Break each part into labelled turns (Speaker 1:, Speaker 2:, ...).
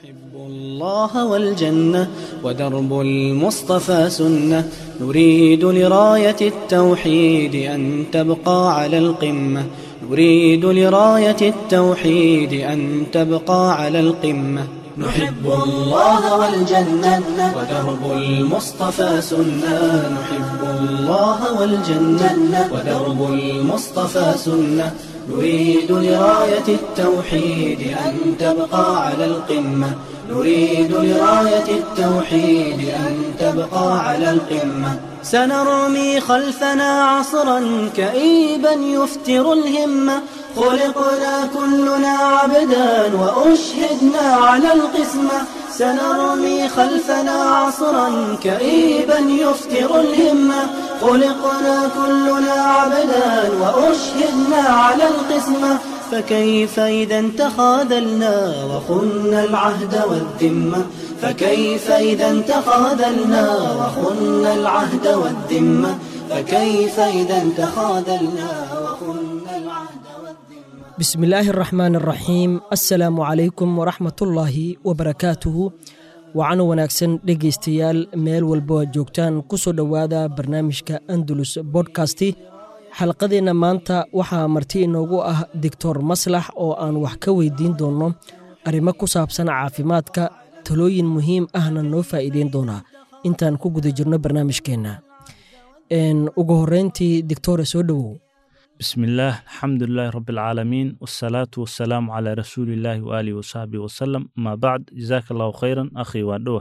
Speaker 1: نحب الله والجنة ودرب المصطفى سنة نريد لراية التوحيد أن تبقى على القمة نريد لراية التوحيد أن تبقى على القمة نحب الله والجنة ودرب المصطفى سنة نحب الله والجنة ودرب المصطفى سنة نريد لراية التوحيد أن تبقى على القمة نريد لراية التوحيد أن تبقى على القمة سنرمي خلفنا عصرا كئيبا يفتر الهمة خلقنا كلنا عبدا وأشهدنا على القسمة سنرمي خلفنا عصرا كئيبا يفتر الهمة خلقنا كلنا عبدا وأشهدنا على القسمة فكيف إذا تخاذلنا وخنا العهد والذمة فكيف إذا تخاذلنا وخنا العهد والذمة فكيف إذا تخاذلنا وخنا العهد والذمة
Speaker 2: بسم illaahi araxmaan araxiim assalaamu calaykum waraxmatullaahi wabarakaatuhu wacan wanaagsan dhegaystayaal meel walbo aad joogtaan ku soo dhowaada barnaamijka andalus bodkasti xalqadeenna maanta waxaa marti inoogu ah doctor maslax oo aan wax ka weydiin doonno arrimo ku saabsan caafimaadka talooyin muhiim ahna noo faa'iideyn doonaa intaan ku guda jirno barnaamijkeenna ugu horreyntii doctore soo dhowow
Speaker 3: بسم الله الحمد لله رب العالمين والصلاة والسلام على رسول الله وآله وصحبه وسلم ما بعد جزاك الله خيرا أخي وادوه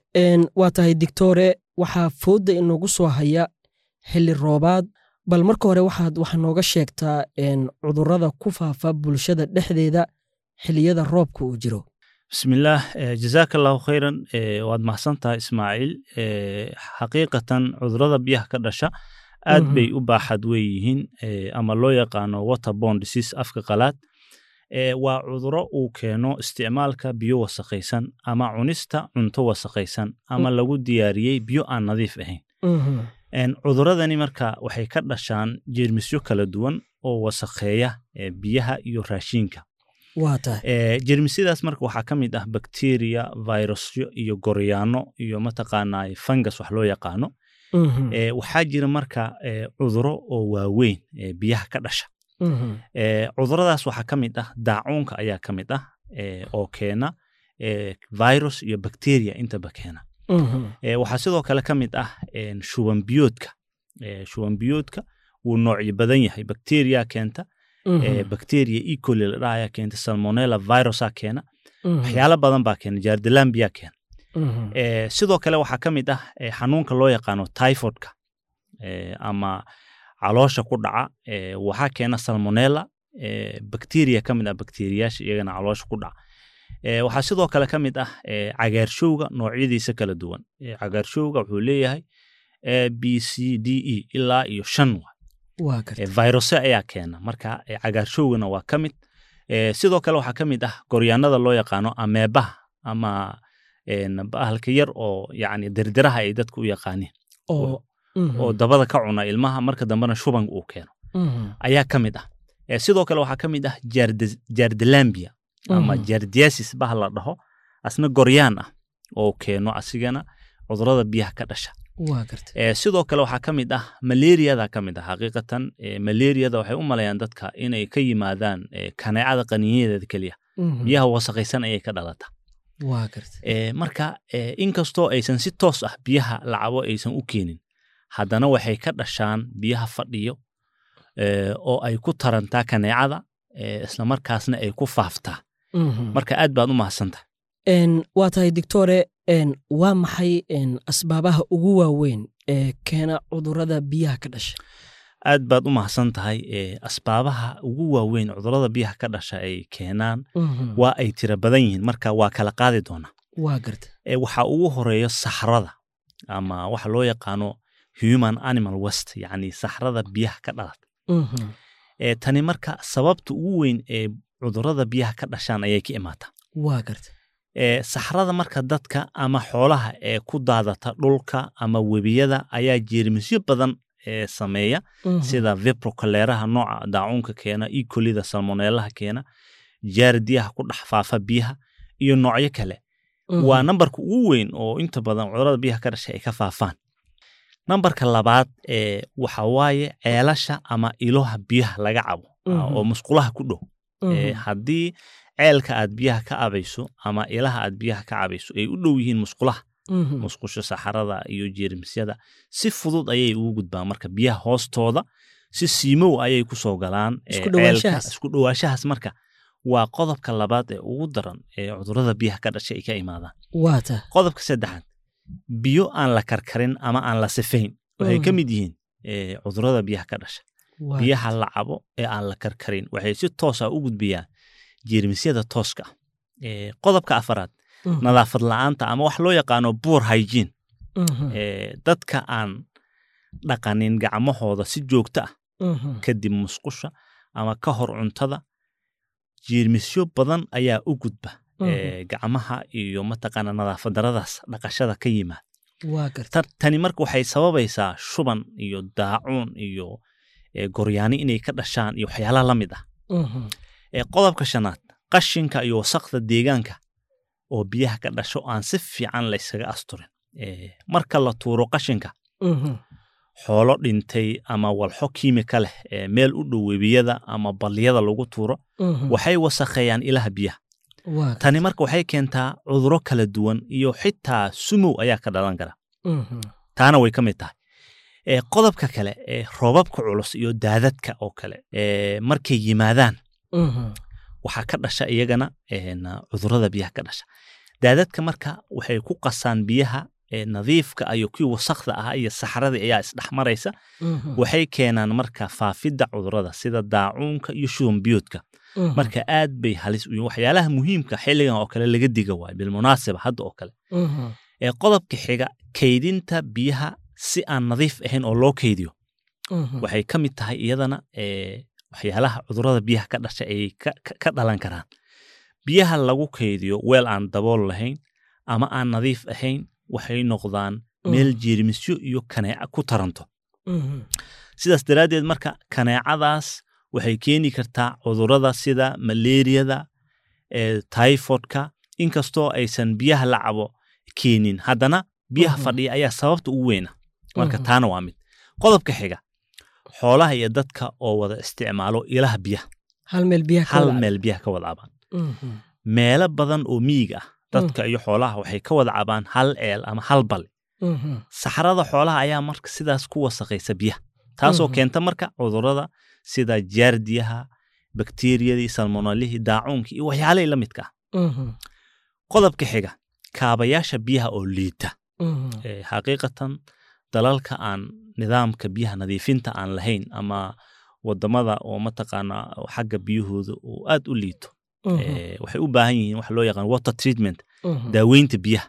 Speaker 2: waa tahay dictore waxaa foodda inoogu soo haya xilli roobaad bal marka hore waxaad wax nooga sheegtaa cudurrada ku faafa bulshada dhexdeeda xilliyada roobka uu jiro
Speaker 3: بسم الله eh, جزاك الله خيرا eh, waad mahadsantahay ismaaciil eh, xaqiiqatan cudurada biyaha ka dhasha aad
Speaker 2: Mhm.
Speaker 3: bay u baaxad wey yihiin eh, ama loo yaqaano waterborne disease afka qalaad eh, waa cuduro uu keeno isticmaalka biyo wasakhaysan ama cunista cunto wasakhaysan ama lagu diyaariyey biyo aan nadiif ahayn
Speaker 2: Mhm.
Speaker 3: En, cuduradani marka waxay ka dhashaan jeermisyo kala duwan oo wasakheeya eh, biyaha iyo raashinka
Speaker 2: waa tahay
Speaker 3: Eh, jeermisyadaas marka waxaa ka mid ah bakteriya virusyo iyo goryaano iyo mataqaanaa fungus wax loo yaqaano
Speaker 2: Mhm.
Speaker 3: Eh, waxaa jira marka eh, cuduro oo waaweyn ee biyaha ka dhasha
Speaker 2: Mhm.
Speaker 3: Eh, cuduradaas waxaa ka mid ah daacuunka ayaa ka mid ah eh, oo keena eh, virus iyo bacteria intaba keena
Speaker 2: Mhm.
Speaker 3: Eh, waxaa sidoo kale ka mid ah en, shuban biyoodka Eh, shuban biyoodka wuu noocyo badan yahay bacteria keenta
Speaker 2: Mhm.
Speaker 3: eh, bacteria e coli la dhaha ayaa keenta salmonella virusa keena
Speaker 2: Mhm.
Speaker 3: waxyaalo badan baa keena jaardilambia keena
Speaker 2: Mhm.
Speaker 3: Eh, sidoo kale waxaa ka mid ah eh, xanuunka loo yaqaano typhoidka eh, ama caloosha ku dhaca eh, waxaa keena salmonella eh, bacteria ka mid ah bakteriyaasha iyagana caloosha ku dhaca Eh, waxaa sidoo kale ka mid ah eh, cagaarshowga noocyadiisa kala duwan Eh, cagaarshowga wuxuu leeyahay a b c d e ilaa iyo shan wa
Speaker 2: waa
Speaker 3: Eh,
Speaker 2: garta
Speaker 3: viruse ayaa keena marka eh, cagaarshowgana waa ka mid Eh, sidoo kale waxaa ka mid ah goryaanada loo yaqaano ameebaha ama en, bahalka yar oo yani dirdiraha ay dadku u yaqaaniin
Speaker 2: oo Mhm.
Speaker 3: oo dabada ka cuna ilmaha marka dambena shuban uu keeno
Speaker 2: Mhm.
Speaker 3: ayaa ka mid ah Eh, sidoo kale waxaa ka mid ah jaardi- jaardilambia ama
Speaker 2: Mhm.
Speaker 3: jaardiasis bah la dhaho asna goryaan ah oo keeno asigana cudurada biyaha ka dhasha
Speaker 2: waa garta
Speaker 3: Eh, sidoo kale waxaa ka mid ah malaariyada ka mid ah xaqiiqatan eh, malaariyada waxay u malayaan dadka inay ka yimaadaan eh, kaneecada qaniinyadeeda keliya
Speaker 2: Mhm.
Speaker 3: biyaha wasakhaysan ayay ka dhalata
Speaker 2: waa garta
Speaker 3: Eh, marka eh, inkastoo aysan si toos ah biyaha lacabo aysan u keenin haddana waxay ka dhashaan biyaha fadhiyo eh, oo ay ku tarantaa kaneecada eh, islamarkaasna ay ku faaftaa
Speaker 2: Mhm.
Speaker 3: marka aad baad u mahadsantahay
Speaker 2: En, waa tahay dictore en, waa maxay en, asbaabaha ugu waaweyn ee keena cudurrada biyaha ka dhasha
Speaker 3: aad baad u mahadsan tahay eh, asbaabaha ugu waaweyn cudurada biyaha ka dhasha ay keenaan
Speaker 2: Mhm.
Speaker 3: waa ay tira badan yihiin marka waa kala qaadi doonaa
Speaker 2: waa garta
Speaker 3: Eh, waxaa ugu horeeya saxrada ama waxa loo yaqaano human animal west yacni saxrada biyaha ka dhalata
Speaker 2: Mhm.
Speaker 3: Eh, tani marka sababta ugu weyn ee cudurada biyaha ka dhashaan ayay ka imaataa
Speaker 2: waa garta
Speaker 3: Eh, saxrada marka dadka ama xoolaha ee ku daadata dhulka ama webiyada ayaa jeermisyo badan ee sameeya
Speaker 2: Mhm.
Speaker 3: sida viprocoleeraha nooca daacuunka keena ecolida salmonellaha keena jaardiyaha ku dhex faafa biyaha iyo noocyo kale waa nambarka ugu weyn oo inta badan cudurada biyaha ka dhashay ay ka faafaan nambarka labaad ee waxa waaye ceelasha ama iloha biyaha laga cabo
Speaker 2: Mhm.
Speaker 3: oo musqulaha ku dhow Ee, haddii ceelka aad biyaha ka cabayso ama ilaha aad biyaha ka cabayso ay u dhow yihiin musqulaha musqusha saxarada iyo jeermisyada si fudud ayay ugu gudbaan marka biyaha hoostooda si siimow ayay kusoo galaan ee,
Speaker 2: Isku
Speaker 3: ceelka.
Speaker 2: dhowaanshahaas.
Speaker 3: isku dhowaanshahaas marka waa qodobka labaad ee ugu daran ee cudurada biyaha ka dhashay ay ka imaadaan
Speaker 2: waata
Speaker 3: qodobka saddexaad biyo aan la karkarin ama aan la sifayn waxay ka
Speaker 2: Mhm.
Speaker 3: mid yihiin ee, cudurada biyaha ka dhasha
Speaker 2: waata.
Speaker 3: biyaha la cabo ee aan la karkarin waxay si toosa u gudbiyaan jeermisyada tooska ah. Ee, qodobka afaraad
Speaker 2: Mhm.
Speaker 3: nadaafad la'aanta ama wax loo yaqaano poor hygiene
Speaker 2: Mhm.
Speaker 3: ee, dadka aan dhaqanin gacmahooda si joogto ah
Speaker 2: Mhm.
Speaker 3: kadib musqusha ama ka hor cuntada jeermisyo badan ayaa u gudba
Speaker 2: Mhm.
Speaker 3: ee, gacmaha iyo mataqaana nadaafad daradaas dhaqashada ka yimaada
Speaker 2: waa garta
Speaker 3: Ta- tani marka waxay sababaysaa shuban iyo daacuun iyo ee, goryaani inay ka dhashaan iyo waxyaalaha la mid ah
Speaker 2: Mhm.
Speaker 3: ee qodobka shanaad qashinka iyo wasaqda deegaanka oo biyaha ka dhasho aan si fiican la ysaga asturin Ee, marka la tuuro qashinka
Speaker 2: Mhm.
Speaker 3: xoolo dhintay ama walxo kiimika leh ee meel u dhow webiyada ama balliyada lagu tuuro
Speaker 2: Mhm.
Speaker 3: waxay wasakheeyaan ilaha biyaha
Speaker 2: waa garta
Speaker 3: tani marka waxay keentaa cuduro kala duwan iyo xitaa sumow ayaa ka dhalan kara
Speaker 2: Mhm.
Speaker 3: taana way ka mid tahay ee qodobka kale ee roobabka culus iyo daadadka oo kale ee markay yimaadaan
Speaker 2: Mhm.
Speaker 3: waxaa ka dhasha iyagana een, cudurada biyaha ka dhasha daadadka marka waxay ku qasaan biyaha ee nadiifka iyo kuwii wasakda ah iyo saxaradii ayaa isdhexmaraysa
Speaker 2: Mhm.
Speaker 3: waxay keenaan marka faafidda cudurada sida daacuunka iyo shuban biyoodka
Speaker 2: Mhm.
Speaker 3: marka aad bay halis u yihiin waxyaalaha muhiimka xilligan oo kale laga diga waayo bilmunaasaba hadda oo kale
Speaker 2: Mhm.
Speaker 3: ee qodobka xiga kaydinta biyaha si aan nadiif ahayn oo loo kaydiyo
Speaker 2: Mhm.
Speaker 3: waxay ka mid tahay iyadana ee, waxyaalaha cudurada biyaha ka dhasha ay ka- ka ka dhalan karaan biyaha lagu kaydiyo weel aan dabool lahayn ama aan nadiif ahayn waxay noqdaan meel jeermisyo iyo kaneeca ku taranto
Speaker 2: Mhm.
Speaker 3: sidaas daraaddeed marka kaneecadaas waxay keeni kartaa cudurada sida malaariyada ee typhoidka inkastoo aysan biyaha la cabo keenin haddana biyaha
Speaker 2: Mhm.
Speaker 3: fadhiya ayaa sababta ugu weyna marka
Speaker 2: Mhm.
Speaker 3: taana waa mid qodobka xiga xoolaha iyo dadka oo wada isticmaalo ilaha biyaha
Speaker 2: hal meel biyaha ka
Speaker 3: hal
Speaker 2: wada
Speaker 3: meel biyaha ka wada cabaan
Speaker 2: Mhm.
Speaker 3: meelo badan oo miyiga ah dadka iyo xoolaha waxay ka wada cabaan hal eel ama hal bal
Speaker 2: Mhm.
Speaker 3: saxarada xoolaha ayaa marka sidaas ku wasaqaysa biyaha taasoo
Speaker 2: Mhm.
Speaker 3: keenta marka cudurada sida jaardiyaha bakteriyadii salmonalihii daacuunkii iyo waxyaalihii la midka ah
Speaker 2: Mhm.
Speaker 3: qodobka xiga kaabayaasha biyaha oo liita
Speaker 2: Mhm.
Speaker 3: Ee, xaqiiqatan dalalka aan nidaamka biyaha nadiifinta aan lahayn ama wadamada oo mataqaana xagga biyahooda uu aad u liito
Speaker 2: Mhm.
Speaker 3: ee, waxay u baahan yihiin wax loo yaqaan water treatment
Speaker 2: Mhm.
Speaker 3: daaweynta biyaha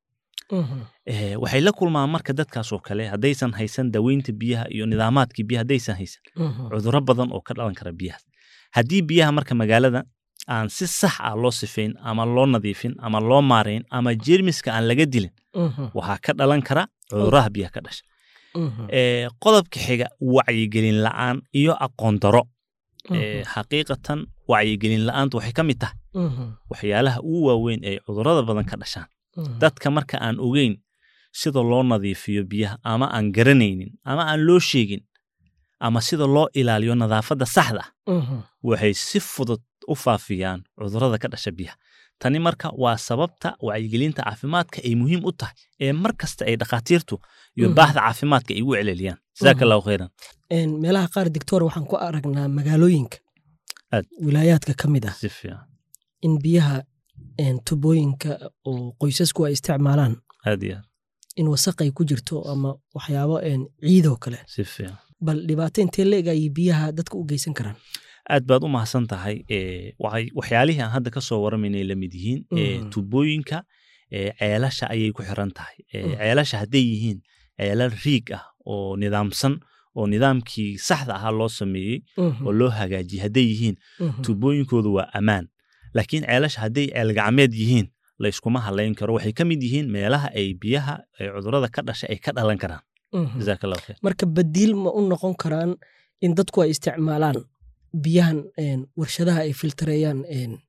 Speaker 2: Mhm.
Speaker 3: Ee, waxay la kulmaan marka dadkaas oo kale haddaysan haysan daaweynta biyaha iyo nidaamaadkii biyaha haddaysan haysan
Speaker 2: Mhm.
Speaker 3: cuduro badan oo ka dhalan kara biyahaas haddii biyaha marka magaalada aan si sax ah loo sifayn ama loo nadiifin ama loo maarayn ama jeermiska aan laga dilin
Speaker 2: Mhm.
Speaker 3: waxaa ka dhalan kara cuduraha biyaha ka dhasha
Speaker 2: Mhm.
Speaker 3: Ee, qodobka xiga wacyigelin la'aan iyo aqoon daro Ee,
Speaker 2: Mhm.
Speaker 3: xaqiiqatan wacyigelin la'aantu waxay ka mid tahay
Speaker 2: Mhm.
Speaker 3: waxyaalaha ugu waaweyn ee cudurada badan ka dhashaan
Speaker 2: Mhm.
Speaker 3: dadka marka aan ogeyn sida loo nadiifiyo biyaha ama aan garanaynin ama aan loo sheegin ama sida loo ilaaliyo nadaafadda saxda ah
Speaker 2: Mhm.
Speaker 3: waxay si fudud u faafiyaan cudurada ka dhasha biyaha tani marka waa sababta wacyigelinta caafimaadka ay muhiim u tahay ee mar kasta ay dhakhaatiirtu iyo
Speaker 2: Mhm.
Speaker 3: baahda caafimaadka ay ugu celeliyaan jazaaka allahu khayran
Speaker 2: Een, meelaha qaar doctor waxaan ku aragnaa magaalooyinka
Speaker 3: Aad.
Speaker 2: wilaayaadka ka mid ah
Speaker 3: si fiican
Speaker 2: in biyaha een, tubooyinka oo qoysasku ay isticmaalaan
Speaker 3: aad iyo aad
Speaker 2: in wasaq ay ku jirto ama waxyaabo een, ciidoo kale
Speaker 3: si fiican
Speaker 2: bal dhibaato intee leeg ayay biyaha dadka u geysan karaan
Speaker 3: aad baad u mahadsan tahay ee, waxay- waxyaalihii aan hadda ka soo waramaynay la mid yihiin ee,
Speaker 2: Mhm.
Speaker 3: tubooyinka ee, ceelasha ayay ku xiran tahay Ee,
Speaker 2: Mhm.
Speaker 3: ceelasha hadday yihiin ceelal riig ah oo nidaamsan oo nidaamkii saxda ahaa loo sameeyey
Speaker 2: Mhm.
Speaker 3: oo loo hagaajiyey hadday yihiin
Speaker 2: Mhm.
Speaker 3: tubooyinkoodu waa ammaan laakiin ceelasha hadday ceel gacmeed yihiin la iskuma halayn karo waxay ka mid yihiin meelaha ay biyaha ee cudurada ka dhashay ay ka dhalan karaan
Speaker 2: Mhm.
Speaker 3: jazaaka allahu khayr
Speaker 2: marka badiil ma u noqon karaan in dadku ay isticmaalaan biyahan een, warshadaha ay filtareeyaan een,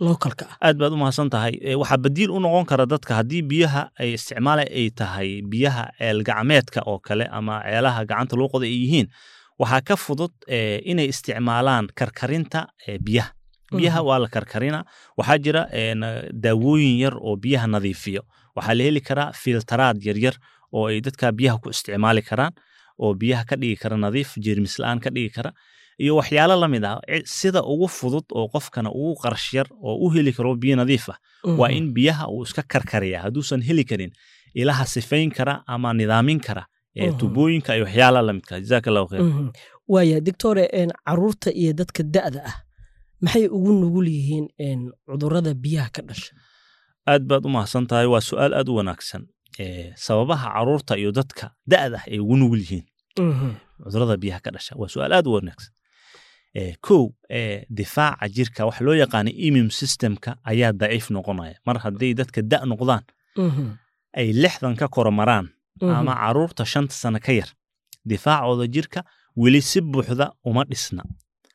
Speaker 2: localka ah
Speaker 3: aad baad u mahadsan tahay Eh, waxaa badiil u noqon kara dadka haddii biyaha ay isticmaala ay tahay biyaha eelgacmeedka oo kale ama ceelaha gacanta loo qoda ay yihiin waxaa ka fudud eh, inay isticmaalaan karkarinta eh, biyaha biyaha
Speaker 2: Mhm.
Speaker 3: waa la karkarina waxaa jira eh, na- daawooyin yar oo biyaha nadiifiyo waxaa la heli karaa filtaraad yaryar oo ay dadka biyaha ku isticmaali karaan oo biyaha ka dhigi kara nadiif jeermis la-aan ka dhigi kara iyo waxyaalo la mid ah ci- sida ugu fudud oo qofkana ugu qarash yar oo u heli karo biyo nadiif ah waa
Speaker 2: Mhm.
Speaker 3: in biyaha uu iska karkariya hadduusan heli karin ilaha sifayn kara ama nidaamin kara ee
Speaker 2: Mhm.
Speaker 3: tubooyinka iyo waxyaalaha la midka jazaaka allahu khayr
Speaker 2: Mhm. waaya doctore een, caruurta iyo dadka da'da ah maxay ugu nugul yihiin een, cudurrada biyaha ka dhasha
Speaker 3: aad baad u mahadsan tahay waa su-aal aad u wanaagsan Eh, sababaha caruurta iyo dadka da'da ah ay ugu nugul yihiin
Speaker 2: Mhm.
Speaker 3: cudurrada biyaha ka dhasha waa su-aal aad u wanaagsan Eh, kow eh, difaaca jirka waxa loo yaqaana immune systemka ayaa daciif noqonaya mar hadday dadka da' noqdaan
Speaker 2: Mhm.
Speaker 3: ay lixdan ka koromaraan
Speaker 2: Mhm.
Speaker 3: ama caruurta shanta sano ka yar difaacooda jirka weli si buuxda uma dhisna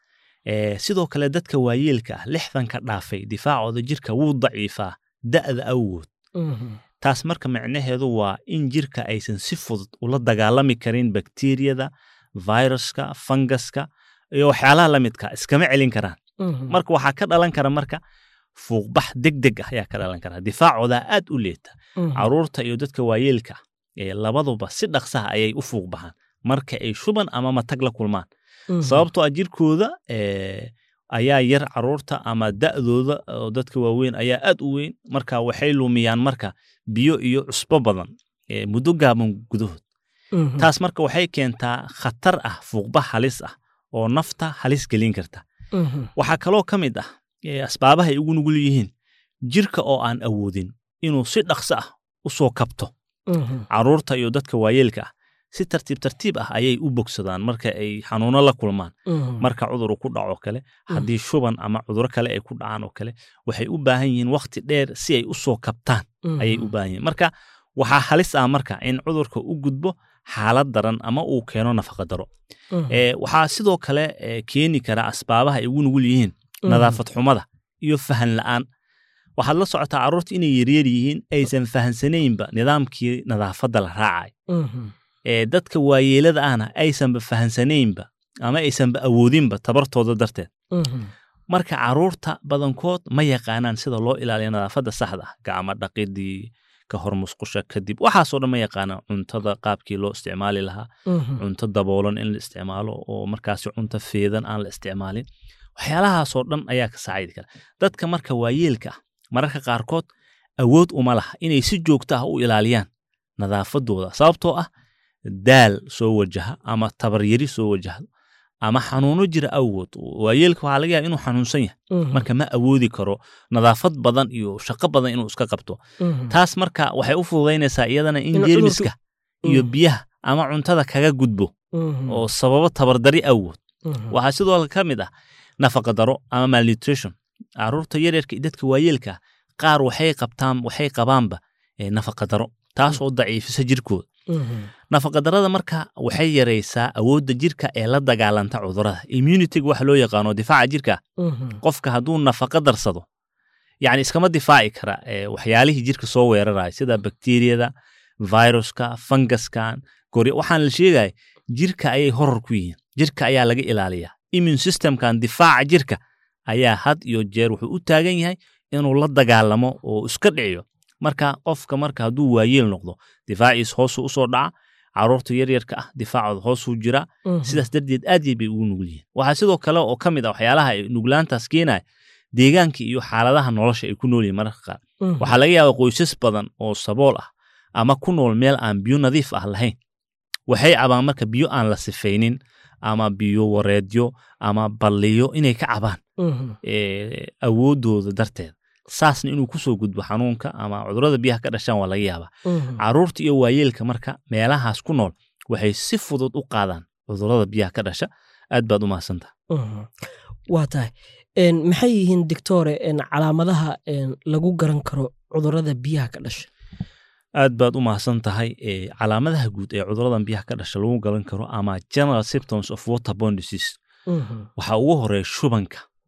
Speaker 3: Eh, sidoo kale dadka waayeelka ah lixdanka dhaafay difaacooda jirka wuu daciifaa da'da awgood
Speaker 2: Mhm.
Speaker 3: taas marka micnaheedu waa in jirka aysan si fudud ula dagaalami karin bakteriyada viruska fangaska iyo waxyaalaha la midka iskama celin karaan
Speaker 2: Mhm.
Speaker 3: marka waxaa ka dhalan kara marka fuuqbax deg deg ah ayaa ka dhalan kara difaacooda aad u leeta
Speaker 2: Mhm.
Speaker 3: caruurta iyo dadka waayeelka ah ee labaduba si dhaqsaha ayay u fuuq baxaan marka ay shuban ama matag la kulmaan
Speaker 2: Mhm.
Speaker 3: sababtoo ah jirkooda eh, ayaa yar caruurta ama da'dooda oo dadka waaweyn ayaa aad u weyn marka waxay lumiyaan marka biyo iyo cusbo badan eh, muddo gaaban gudahood
Speaker 2: Mhm.
Speaker 3: taas marka waxay keentaa khatar ah fuuqbax halis ah oo nafta halis gelin karta
Speaker 2: Mhm.
Speaker 3: waxaa kaloo ka mid ah eh, asbaabaha ay ugu nugul yihiin jirka oo aan awoodin inuu si dhaqso ah u soo kabto
Speaker 2: Mhm.
Speaker 3: caruurta iyo dadka waayeelka ah si tartiib tartiib ah ayay u bogsadaan marka ay xanuuno la kulmaan
Speaker 2: Mhm.
Speaker 3: marka cudur uu ku dhaco kale haddii shuban ama cuduro kale ay ku dhacaan oo kale waxay u baahan yihiin waqti dheer si ay u soo kabtaan
Speaker 2: Mhm.
Speaker 3: ayay u baahan yihiin marka waxaa halis ah marka in cudurka u gudbo xaalad daran ama uu keeno nafaqa daro
Speaker 2: Mhm.
Speaker 3: Eh, waxaa sidoo kale eh, keeni kara asbaabaha ay ugu nugul yihiin
Speaker 2: Mhm.
Speaker 3: nadaafad xumada iyo fahan la'aan waxaad la socotaa carruurta inay yaryar yihiin aysan fahansanaynba nidaamkii nadaafadda la raacay
Speaker 2: Mhm.
Speaker 3: ee dadka waayeelada ahna aysanba fahansanaynba ama aysanba awoodinba tabartooda darteed
Speaker 2: Mhm.
Speaker 3: marka carruurta badankood ma yaqaanaan sida loo ilaaliyo nadaafadda saxda ah gacmo dhaqidii ka hor musqusha kadib waxaasoo dhan ma yaqaanaan cuntada qaabkii loo isticmaali lahaa
Speaker 2: Mhm.
Speaker 3: cunto daboolan in la isticmaalo oo markaasi cunto feedan aan la isticmaalin waxyaalahaasoo dhan ayaa ka saacidi kara dadka marka waayeelka ah mararka qaarkood awood uma laha inay si joogto ah u ilaaliyaan nadaafadooda sababtoo ah daal soo wajaha ama tabaryari soo wajahdo ama xanuuno jira awgood waayeelka waxaa laga yaaba inuu xanuunsan yahay
Speaker 2: Mhm.
Speaker 3: marka ma awoodi karo nadaafad badan iyo shaqo badan inuu iska qabto
Speaker 2: Mhm.
Speaker 3: taas marka waxay u fududaynaysaa iyadana in
Speaker 2: Inuu
Speaker 3: jeermiska iyo
Speaker 2: Mhm.
Speaker 3: biyaha ama cuntada kaga gudbo
Speaker 2: Mhm.
Speaker 3: oo sababo tabardari awgood
Speaker 2: Mhm.
Speaker 3: waxaa sidoo kale ka mid ah nafaqa daro ama malnutrition caruurta yaryarka iyo dadka waayeelka ah, qaar waxay qabtaan waxay qabaanba eh, nafaqa daro taas oo daciifisa jirkooda
Speaker 2: Mhm.
Speaker 3: nafaqa darada marka waxay yaraysaa awoodda jirka ee la dagaalanta cudurada immunityga waxa loo yaqaano difaaca jirka
Speaker 2: Mhm.
Speaker 3: qofka hadduu nafaqa darsado yani iskama difaaci kara eh, waxyaalihii jirka soo weeraraya sida bakteriyada viruska fangaskan gori waxaan la sheegaya jirka ayay horor ku yihiin jirka ayaa laga ilaaliyaa immune systemkan difaaca jirka ayaa had iyo jeer wuxuu u taagan yahay inuu la dagaalamo oo iska dhiciyo marka qofka marka hadduu waayeel noqdo difaaciis hoosuu usoo dhaca caruurta yaryarka ah difaacooda hoosuu jiraa
Speaker 2: Mhm.
Speaker 3: sidaas darteed aad yay bay ugu nugul yihiin waxaa sidoo kale oo ka mid ah waxyaalaha ay nuglaantaas keenaya deegaanka iyo xaaladaha nolosha ay ku nool yihiin mararka qaar
Speaker 2: Mhm.
Speaker 3: waxaa laga yaabaa qoysas badan oo sabool ah ama ku nool meel aan biyo nadiif ah lahayn waxay cabaan marka biyo aan la sifaynin ama biyo wareedyo ama balliyo inay ka cabaan
Speaker 2: Mhm.
Speaker 3: eh, awoodooda darteed saasna inuu kusoo gudbo xanuunka ama cudurada biyaha ka dhashaan waa laga yaabaa
Speaker 2: Mhm.
Speaker 3: caruurta iyo waayeelka marka meelahaas ku nool waxay si fudud u qaadaan cudurada biyaha ka dhasha aad baad u mahadsantaha
Speaker 2: Mhm. waa tahay Een, maxay yihiin doctore een, calaamadaha een, lagu garan karo cudurrada biyaha ka dhasha
Speaker 3: aad baad u mahadsan tahay eh, calaamadaha guud ee cuduradan biyaha ka dhasha lagu galan karo ama general symptoms of waterborne disease
Speaker 2: Mhm.
Speaker 3: waxaa ugu horeeya shubanka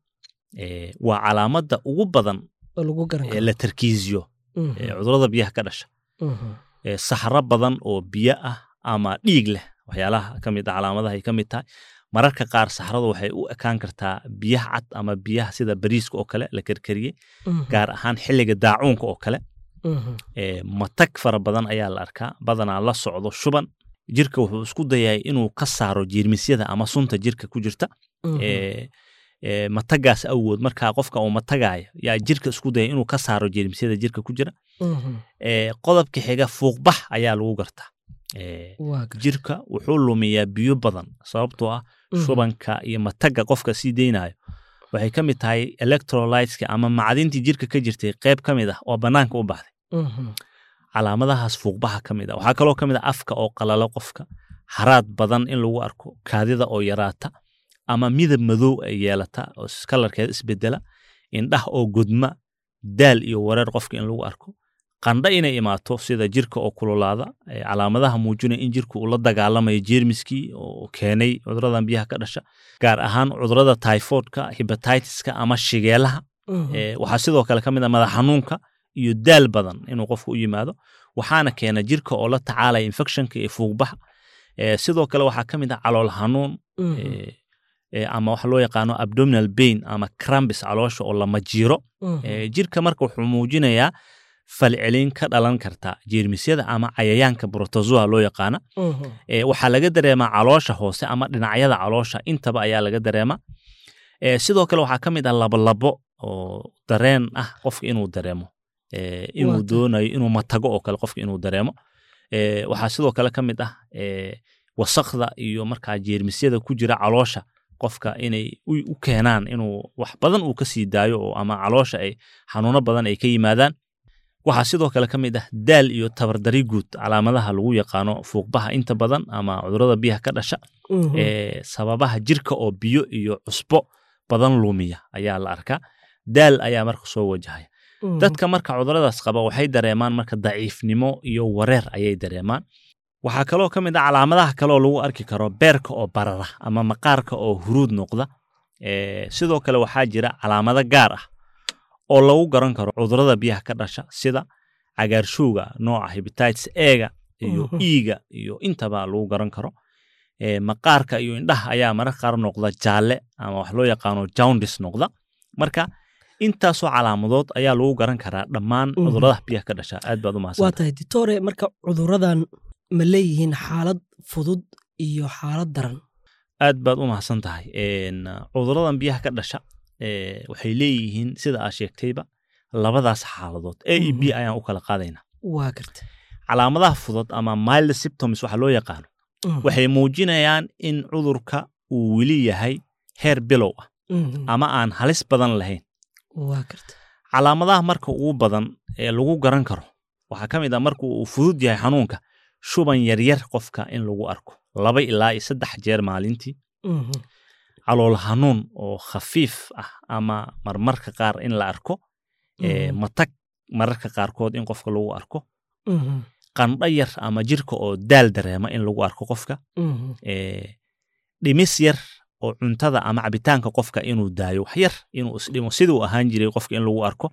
Speaker 3: Eh, waa calaamadda ugu badan
Speaker 2: oo lagu garan
Speaker 3: ee
Speaker 2: karo
Speaker 3: la tarkiisiyo
Speaker 2: Mhm,
Speaker 3: ee cudurrada biyaha ka dhasha
Speaker 2: mhm,
Speaker 3: ee saxro badan oo biyo ah ama dhiig leh waxyaalaha ka mid ah calaamadaha ay ka mid tahay mararka qaar saxradu waxay u ekaan kartaa biyaha cad ama biyaha sida bariiska oo kale la karkariyey
Speaker 2: mhm,
Speaker 3: gaar ahaan xilliga daacuunka oo kale
Speaker 2: mhm,
Speaker 3: ee matag fara badan ayaa la arkaa badanaa la socdo shuban jirka wuxuu isku dayay inuu ka saaro jeermisyada ama sunta jirka ku jirta
Speaker 2: mhm,
Speaker 3: ee ee matagaas awood markaa qofka uu matagaayo yaa jirka isku daya inuu ka saaro jeermisyada jirka ku jira
Speaker 2: mhm.
Speaker 3: ee qodobka xiga fuuqbax ayaa lagu gartaa ee
Speaker 2: waa gar-
Speaker 3: jirka wuxuu lumiyaa biyo badan sababtoo ah
Speaker 2: Mhm,
Speaker 3: shubanka iyo mataga qofka sii deynayo waxay ka mid tahay electrolyteska ama macdintii jirka ka jirtay qayb ka mid ah oo bannaanka u baxday
Speaker 2: mhm,
Speaker 3: calaamadahaas fuuqbaxa ka mid ah waxaa kaloo ka mid ah afka oo qalalo qofka haraad badan in lagu arko kaadida oo yaraata ama midab madow ay yeelata oo s- kalarkeeda isbedela indhah oo gudma daal iyo wareer qofka in lagu arko qandho inay imaato sida jirka oo kululaada ee calaamadaha muujinaya in jirka uu la dagaalamayo jeermiskii oo keenay cuduradan biyaha ka dhasha gaar ahaan cudurada typhoidka hepatitiska ama shigeelaha
Speaker 2: mhm,
Speaker 3: Ee, waxaa sidoo kale ka mid ah madax xanuunka iyo daal badan inuu qofku u yimaado waxaana keena jirka oo la tacaalaya infectionka iyo fuuqbaxa Ee, sidoo kale waxaa ka mid ah calool xanuun
Speaker 2: mhm,
Speaker 3: ee, ee, ama waxa loo yaqaano abdominal pain ama crumbis caloosha oo lama jiiro
Speaker 2: mhm,
Speaker 3: Ee, jirka marka wuxuu muujinayaa falcelin ka dhalan karta jeermisyada ama cayayaanka protozoa loo yaqaana
Speaker 2: mhm,
Speaker 3: Ee, waxaa laga dareemaa caloosha hoose ama dhinacyada caloosha intaba ayaa laga dareemaa Ee, sidoo kale waxaa ka mid ah labolabo oo dareen ah qofka inuu dareemo Ee, inuu
Speaker 2: Waa tahay.
Speaker 3: doonayo inuu matago oo kale qofka inuu dareemo Ee, waxaa sidoo kale ka mid ah ee, wasakda iyo markaa jeermisyada ku jira caloosha qofka inay u u keenaan inuu wax badan uu ka sii daayo oo ama caloosha ay xanuuno badan ay ka yimaadaan waxaa sidoo kale ka mid ah daal iyo tabardari guud calaamadaha lagu yaqaano fuuqbaha inta badan ama cudurada biyaha ka dhasha
Speaker 2: mhm,
Speaker 3: ee sababaha jirka oo biyo iyo cusbo badan lumiya ayaa la arkaa daal ayaa marka soo wajahaya
Speaker 2: mhm,
Speaker 3: dadka marka cuduradaas qaba waxay dareemaan marka daciifnimo iyo wareer ayay dareemaan waxaa kaloo ka mid ah calaamadaha kaleoo lagu arki karo beerka oo barara ama maqaarka oo huruud noqda Ee, sidoo kale waxaa jira calaamado gaar ah oo lagu garan karo cudurada biyaha ka dhasha sida cagaarshowga nooca hepatitis ega iyo
Speaker 2: Mhm.
Speaker 3: iiga iyo intaba lagu garan karo Ee, maqaarka iyo indhaha ayaa mararka qaar noqda jaalle ama wax loo yaqaano jaundis noqda marka intaasoo calaamadood ayaa lagu garan karaa dhammaan
Speaker 2: Mhm.
Speaker 3: cudurada biyaha ka dhasha aad baad u
Speaker 2: waa
Speaker 3: mahadsan
Speaker 2: tahay ditore marka cuduradan ma leeyihiin xaalad fudud iyo xaalad daran
Speaker 3: aad baad u mahadsan tahay Een, cuduradan biyaha ka dhasha ee, waxay leeyihiin sida aad sheegtayba labadaas xaaladood a iyo b
Speaker 2: Mhm.
Speaker 3: ayaan u kala qaadaynaa
Speaker 2: waa garta
Speaker 3: calaamadaha fudud ama mild symptoms waxa loo yaqaano
Speaker 2: Mhm,
Speaker 3: waxay muujinayaan in cudurka uu weli yahay heer bilow ah
Speaker 2: mhm,
Speaker 3: ama aan halis badan lahayn
Speaker 2: waa garta
Speaker 3: calaamadaha marka ugu badan ee lagu garan karo waxaa ka mid ah marka uu fudud yahay xanuunka shuban yaryar qofka in lagu arko laba ilaa iyo saddex jeer maalintii
Speaker 2: Mhm,
Speaker 3: calool hanuun oo khafiif ah ama marmarka qaar in la arko ee,
Speaker 2: mhm,
Speaker 3: matag mararka qaarkood in qofka lagu arko
Speaker 2: mhm,
Speaker 3: qandho yar ama jirka oo daal dareema in lagu arko qofka
Speaker 2: mhm,
Speaker 3: ee, dhimis yar oo cuntada ama cabitaanka qofka inuu daayo wax yar inuu isdhimo siduu ahaan jiray qofka in lagu arko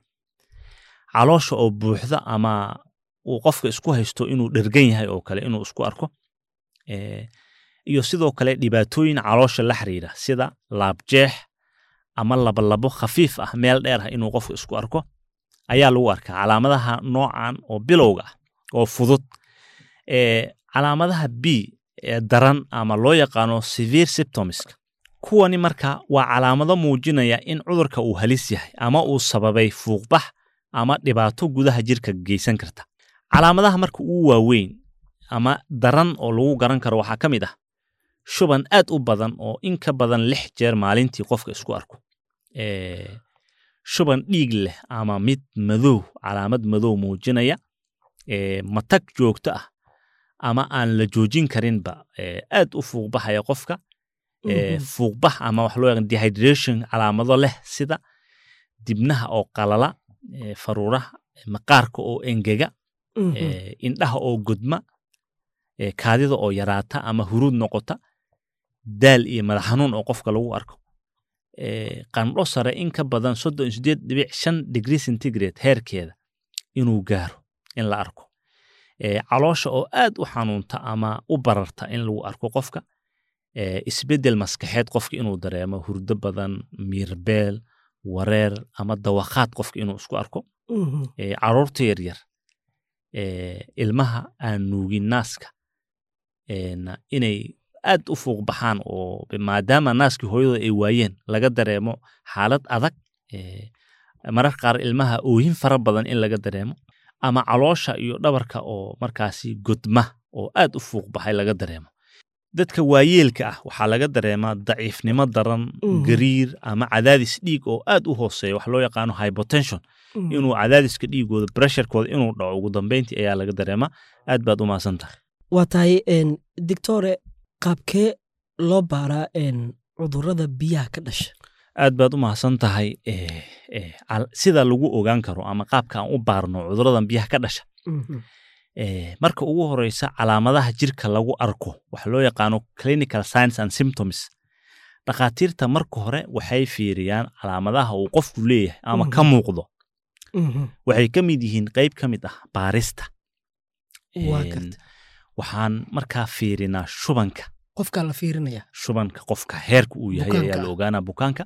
Speaker 3: caloosha oo buuxda ama uu qofka isku haysto inuu dhergan yahay oo kale inuu isku arko ee, iyo sidoo kale dhibaatooyin caloosha la xiriira sida laabjeex ama labalabo khafiif ah meel dheer ah inuu qofka isku arko ayaa lagu arkaa calaamadaha noocan oo bilowga ah oo fudud ee calaamadaha b ee daran ama loo yaqaano severe symptomska kuwani marka waa calaamado muujinaya in cudurka uu halis yahay ama uu sababay fuuqbax ama dhibaato gudaha jirka geysan karta calaamadaha marka uu waaweyn ama daran oo lagu garan karo waxaa ka mid ah shuban aad u badan oo in ka badan lix jeer maalintii qofka isku arko Ee, shuban dhiig leh ama mid madow calaamad madow muujinaya ee, matag joogto ah ama aan la joojin karinba ee, aad u fuuqbaxaya qofka ee,
Speaker 2: mhm,
Speaker 3: fuuqbax ama wax loo yaqaan dehydration calaamado leh sida dibnaha oo qalala ee, faruuraha maqaarka oo engega
Speaker 2: mhm,
Speaker 3: ee, indhaha oo gudma ee, kaadida oo yaraata ama huruud noqota daal iyo madax xanuun oo qofka lagu arko eh, qandho sare in ka badan soddon iyo sideed dhibic shan degree centigrade heerkeeda inuu gaaro in la arko Eh, caloosha oo aad u xanuunta ama u bararta in lagu arko qofka eh, isbeddel maskaxeed qofka inuu dareemo hurdo badan miirbeel wareer ama dawakhaad qofka inuu isku arko eh, caruurta yaryar eh, ilmaha aan nuugin naaska en, inay aad u fuuq baxaan oo maadaama naaskii hooyadooda ay waayeen laga dareemo xaalad adag eh, mararka qaar ilmaha oohin fara badan in laga dareemo ama caloosha iyo dhabarka oo markaasi godma oo aad u fuuq baxay laga dareemo dadka waayeelka ah waxaa laga dareemaa daciifnimo daran
Speaker 2: Mhm.
Speaker 3: gariir ama cadaadis dhiig oo aad u hooseeya wax loo yaqaano hypotension inuu cadaadiska dhiigooda pressurekooda inuu dhaco ugu dambeyntii ayaa laga dareemaa aad baad u mahadsan tahay
Speaker 2: waa tahay een, doctore qaabkee loo baaraa een, cudurrada biyaha ka dhasha
Speaker 3: aad baad u mahadsan tahay eh, eh, cal- sida lagu ogaan karo ama qaabka aan u baarno cuduradan biyaha ka dhasha Eh, marka ugu horeysa calaamadaha jirka lagu arko waxa loo yaqaano clinical signs and symptoms dhakhaatiirta marka hore waxay fiiriyaan calaamadaha uu qofku leeyahay ama ka
Speaker 2: Mhm.
Speaker 3: muuqdo waxay ka mid yihiin qayb ka mid ah baarista
Speaker 2: Waa
Speaker 3: En,
Speaker 2: garta.
Speaker 3: waxaan markaa fiirinaa shubanka
Speaker 2: qofkaa la fiirinaya
Speaker 3: shubanka qofka heerka uu yahay
Speaker 2: Bukaanka
Speaker 3: ayaa la
Speaker 2: ah.
Speaker 3: ogaanaa bukaanka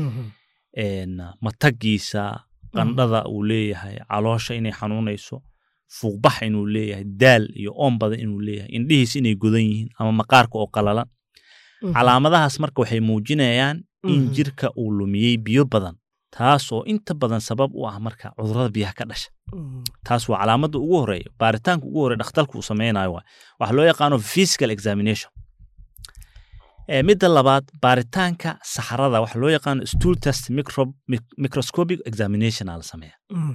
Speaker 3: En, matagiisa qandhada uu leeyahay caloosha inay xanuunayso fuuqbax inuu leeyahay daal iyo oon badan inuu leeyahay indhihiis inay godan yihiin ama maqaarka oo qalalan calaamadahaas marka waxay muujinayaan in
Speaker 2: Mhm.
Speaker 3: jirka uu lumiyey biyo badan taas oo inta badan sabab u ah marka cudurada biyaha ka dhasha taas waa calaamada ugu horeeya baaritaanka ugu horeya dhakhtarku uu sameynayo waay waxaa loo yaqaano physical examination Eh, midda labaad baaritaanka saxarada waxaa loo yaqaano stool test micro- mic- microscopic examination aa la sameeya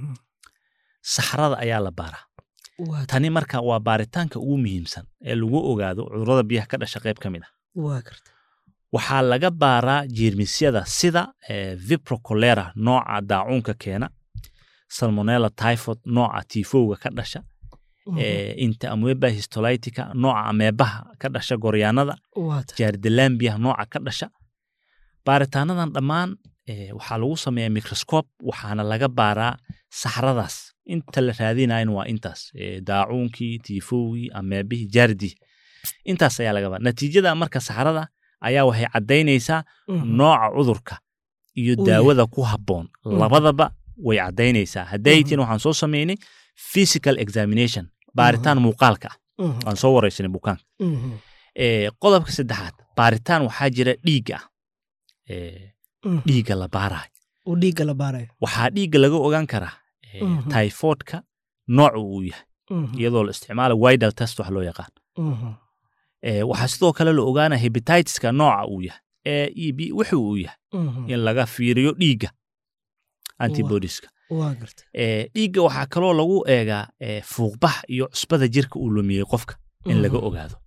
Speaker 3: saxarada ayaa la baaraa
Speaker 2: waa
Speaker 3: tani marka waa baaritaanka ugu muhiimsan ee lagu ogaado cudurada biyaha ka dhasha qayb ka mid ah
Speaker 2: waa garta
Speaker 3: waxaa laga baaraa jeermisyada sida eh, viprocolera nooca daacuunka keena salmonella typhoid nooca tifowga ka dhasha eh, inta amoeba histolytica nooca ameebaha ka dhasha goryaanada
Speaker 2: waa tahay
Speaker 3: jaardalambiya nooca ka dhasha baaritaanadan dhammaan eh, waxaa lagu sameeyaa microscope waxaana laga baaraa saxradaas inta la raadinayan waa intaas eh, daacuunkii tifowgii ameebihii jaardii intaas ayaa laga baara natiijada marka saxrada ayaa waxay caddaynaysaa nooca cudurka iyo
Speaker 2: Uu
Speaker 3: daawada ku habboon
Speaker 2: Mhm.
Speaker 3: labadaba way caddaynaysaa hadday
Speaker 2: Mhm.
Speaker 3: tin waxaan soo sameynay physical examination baaritaan muuqaalka ah waan soo wareysanay bukaanka Eh, qodobka saddexaad baaritaan waxaa jira dhiigga ah Eh, dhiigga la baarayo
Speaker 2: uu dhiigga la baarayo
Speaker 3: waxaa dhiigga laga ogaan karaa eh,
Speaker 2: Mhm.
Speaker 3: typhoidka nooca uu yahay iyadoo la isticmaala widal test wax loo yaqaan Eh, waxaa sidoo kale la ogaana hepatitiska nooca uu yahay ee e b wuxuu uu yahay in laga fiiriyo dhiigga antibodieska
Speaker 2: waa garta
Speaker 3: Eh, dhiigga waxaa kaloo lagu eegaa eh, fuuqbax iyo cusbada jirka uu lumiyey qofka in laga ogaado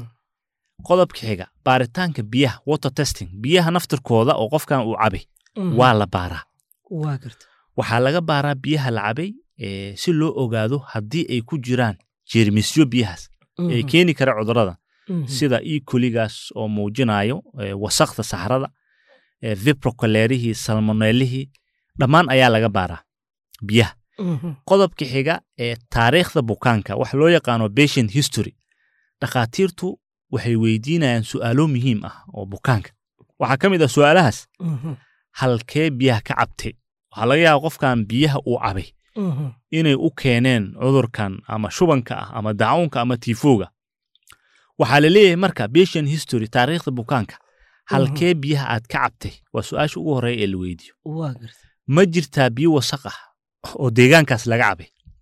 Speaker 3: qodobka xiga baaritaanka biyaha water testing biyaha naftirkooda oo qofkan uu cabay waa la baaraa
Speaker 2: waa garta
Speaker 3: waxaa laga baaraa biyaha la cabay eh, si loo ogaado haddii ay ku jiraan jeermisyo biyahaas ee keeni kara cudurada sida e coligaas oo muujinayo eh, wasakda saxrada eh, viprocolerihii salmonellihii dhammaan ayaa laga baaraa biyaha qodobka xiga ee taariikhda bukaanka waxa loo yaqaano patient history dhakhaatiirtu waxay weydiinayaan su'aalo muhiim ah oo bukaanka waxaa ka mid ah su'aalahaas halkee biyaha ka cabtay waxaa laga yaaba qofkan biyaha uu cabay inay u keeneen cudurkan ama shubanka ah ama dacuunka ama tiifowga waxaa la leeyahay marka patient history taariikhda bukaanka halkee biyaha aad ka cabtay waa su-aasha ugu horreeya ee la weydiiyo
Speaker 2: waa garta
Speaker 3: ma jirtaa biyo wasaq ah oo deegaankaas laga cabay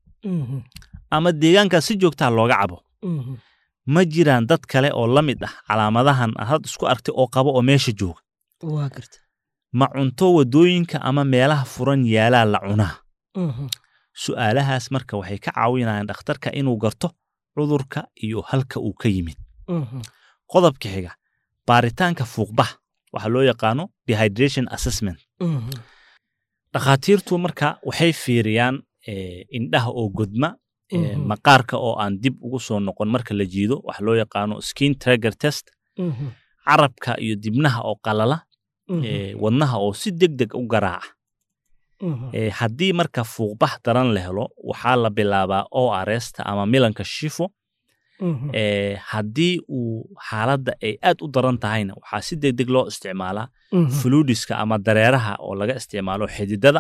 Speaker 3: ama deegaankaas si joogtaa looga cabo ma jiraan dad kale oo la mid ah calaamadahan aad had isku argtay oo qaba oo meesha jooga
Speaker 2: waa garta
Speaker 3: ma cunto wadooyinka ama meelaha furan yaalaa la cunaa su'aalahaas marka waxay ka caawinayaan dhakhtarka inuu garto cudurka iyo halka uu ka yimid qodobka xiga baaritaanka fuuqbax waxaa loo yaqaano dehydration assessment dhakhaatiirtu marka waxay fiiriyaan eh, indhaha oo godma eh,
Speaker 2: Mhm.
Speaker 3: maqaarka oo aan dib ugu soo noqon marka la jiido waxa loo yaqaano skin trigger test carabka iyo dibnaha oo qalala ee, wadnaha oo si deg deg u garaaca Ee, haddii marka fuuqbax daran la helo waxaa la bilaabaa orsta ama milanka shifo ee, haddii uu xaaladda ay aad u daran tahayna waxaa si deg deg loo isticmaalaa fluidiska ama dareeraha oo laga isticmaalo xididada